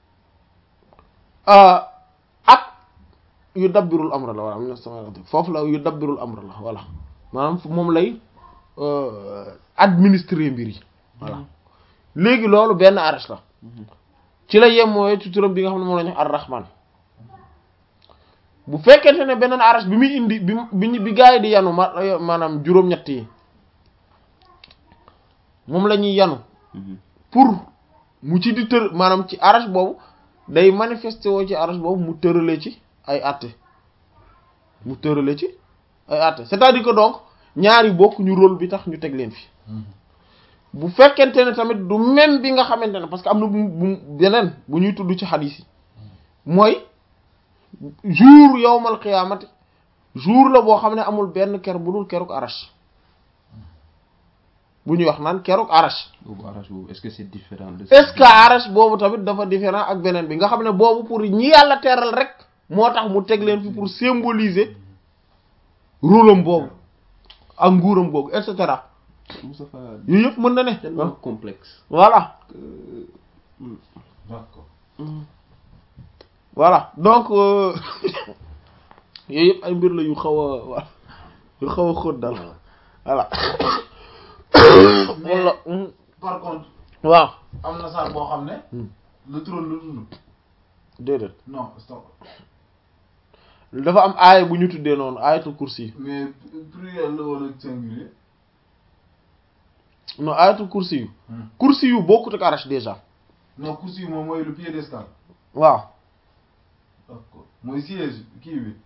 ak yu dabbirul amra la walla minas samaa'i ilal ardi foofu la yu dabbirul amra la voilà maanaam moom lay administrer mbir yi voilà léegi loolu benn arache la ci la yemmooy ci turam bi nga xam ne moom la ñu ar-rahman bu fekkente ne beneen arache bi muy indi bi bi bi gaa yi di yanu ma maanaam juróom-ñett yi moom la ñuy yanu pour mu ci di tër maanaam ci arache boobu day manifester woo ci arache boobu mu tërale ci ay àtte mu tërale ci ay àtte c'est-à-dire que donc ñaari bokk ñu rôle bi tax ñu teg leen fi bu fekkente ne tamit du même bi nga xamante ne parce que am na bu bu beneen bu ñuy tudd ci xadiis yi mooy jour yowmal qiyaamati jour la boo xam ne amul benn ker bu dul keruk arache bu ñuy wax naan keruk arache boobu arache boobu est-ce que c'est différent de est-ce que arache boobu tamit dafa différent ak beneen bi nga xam ne boobu pour ñi yàlla teral rek moo tax mu teg leen fi pour symboliser rôle am boobu ak nguuram boobu et cetera Moustapha yooyu yëpp mën na ne tellement complexe voilà d'accord voilà donc yooyu yëpp ay mbir la yu xaw a wa yu xaw a xóot dal voilà wala par contre waaw am na saar boo xam ne Hmm. le trône la tudd déedéet non stop dafa am aaya bu ñu tuddee noonu aayatul kursi mais pluriel la wala singulier non aayatul kursi yu Hmm. kursi yu bokkut ak arache déjà non kursi yi moom mooy le piédestal waaw d'accord mooy siège kii bi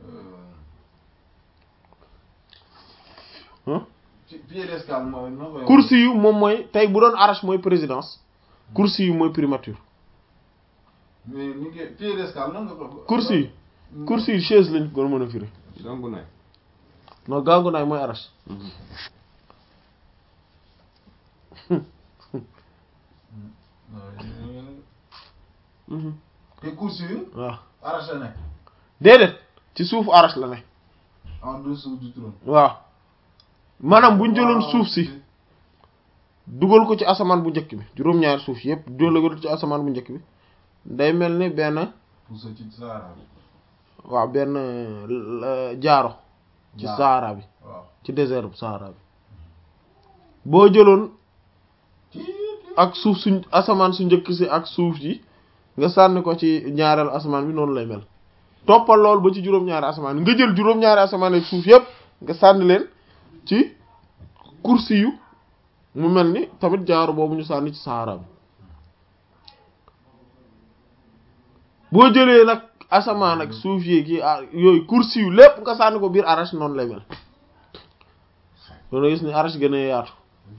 Hein? ci piédestal mooy noo koy kursi yu moom mooy tey bu doon arache mooy présidence kursi yu mooy primature mais ni ngi piédestal nan nga ko kursi yu kursi yu chaise lañ ko mën a firi gangu naay non gàngu naay mooy arache te kursi yi waaw arraché nekk déedéet ci suufu arache la ne en dessous du trône waaw maanaam bu ñu jëloon suuf si dugal ko ci asamaan bu njëkk bi juróom-ñaari suuf yépp dugal ko ci asamaan bu njëkk bi day mel ni benn pour sa ci Sahara bi waaw benn euh, jaaro ci Jaaro. Sahara bi waaw ci désert bu Sahara bi boo jëloon ak suuf suñ asamaan su njëkk si ak suuf yi nga sànni ko ci ñaareelu asamaan bi noonu lay mel toppal lool ba ci juróom-ñaari asamaan nga jël juróom-ñaari asamaan ak suuf yépp nga sànni leen ci kursi yu mu mel ni tamit jaaro boobu ñu sànni ci Sahara bi boo jëlee nag asamaan ak suuf yi ki ah yooyu kursi yu lépp nga sànni ko biir arache noonu lay mel loolu gis ni arache gën a yaatu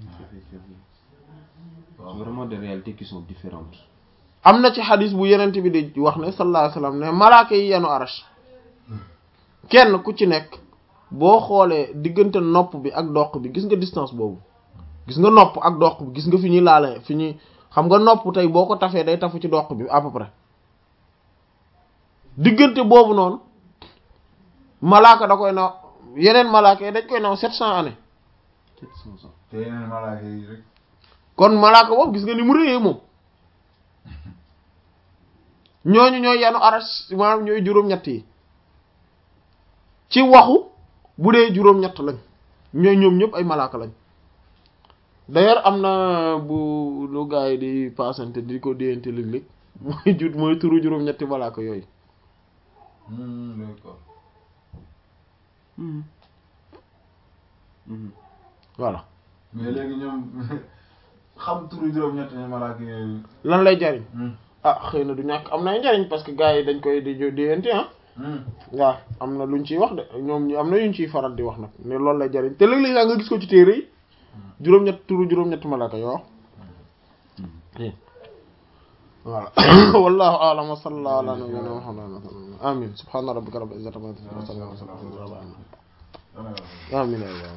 waaw vraiment des réalités qui sont différentes am na ci xadis bu yenent bi di wax ne sallallahu alayhi wasallam ne malaaka yi yenu arache kenn ku ci nekk boo xoolee diggante nopp bi ak doq bi gis nga distance boobu gis nga nopp ak doq bi gis nga fi ñuy laale fi ñuy xam nga nopp tey boo ko tafee day tafu ci doq bi à peu près diggante boobu noonu malaaka da koy naw yeneen malaaka yi dañ koy naw sept cent années 700 ans te yeneen malaaka yi rek kon malaaka boobu gis nga ni mu réyee moom ñooñu ñooy yanu arash maanaam ñooy juróom-ñett yi ci waxu bu dee juróom-ñett lañ ñooy ñoom ñëpp ay malaaka lañ d'ailleurs am na bu lu gars yi di paasante di ko déyante léeg-léeg mooy jut mooy turu juróom-ñetti malaaka yooyu Hmm, d'accord voilà mais léegi ñoom xam turu juróom-ñett ñi malaaka yooyu lan lay jariñ Hmm, ah xëy na du ñàkk am na njariñ parce que gars yi dañ koy di déyante ah hmm. waaw am na luñ ciy wax de ñoom ñu am na yuñ ciy faral di wax nag ne loolu lay jariñ te léeg-léeg sax nga gis ko ci téere yi juróom-ñett turu juróom-ñett malaaka yoo voilà wallahu a'lam wa sallallahu ala nabiyyina muhammadin amin subhana rabbika rabbil izzati amma yasifun wa salamun ala al mursalin Dana- amin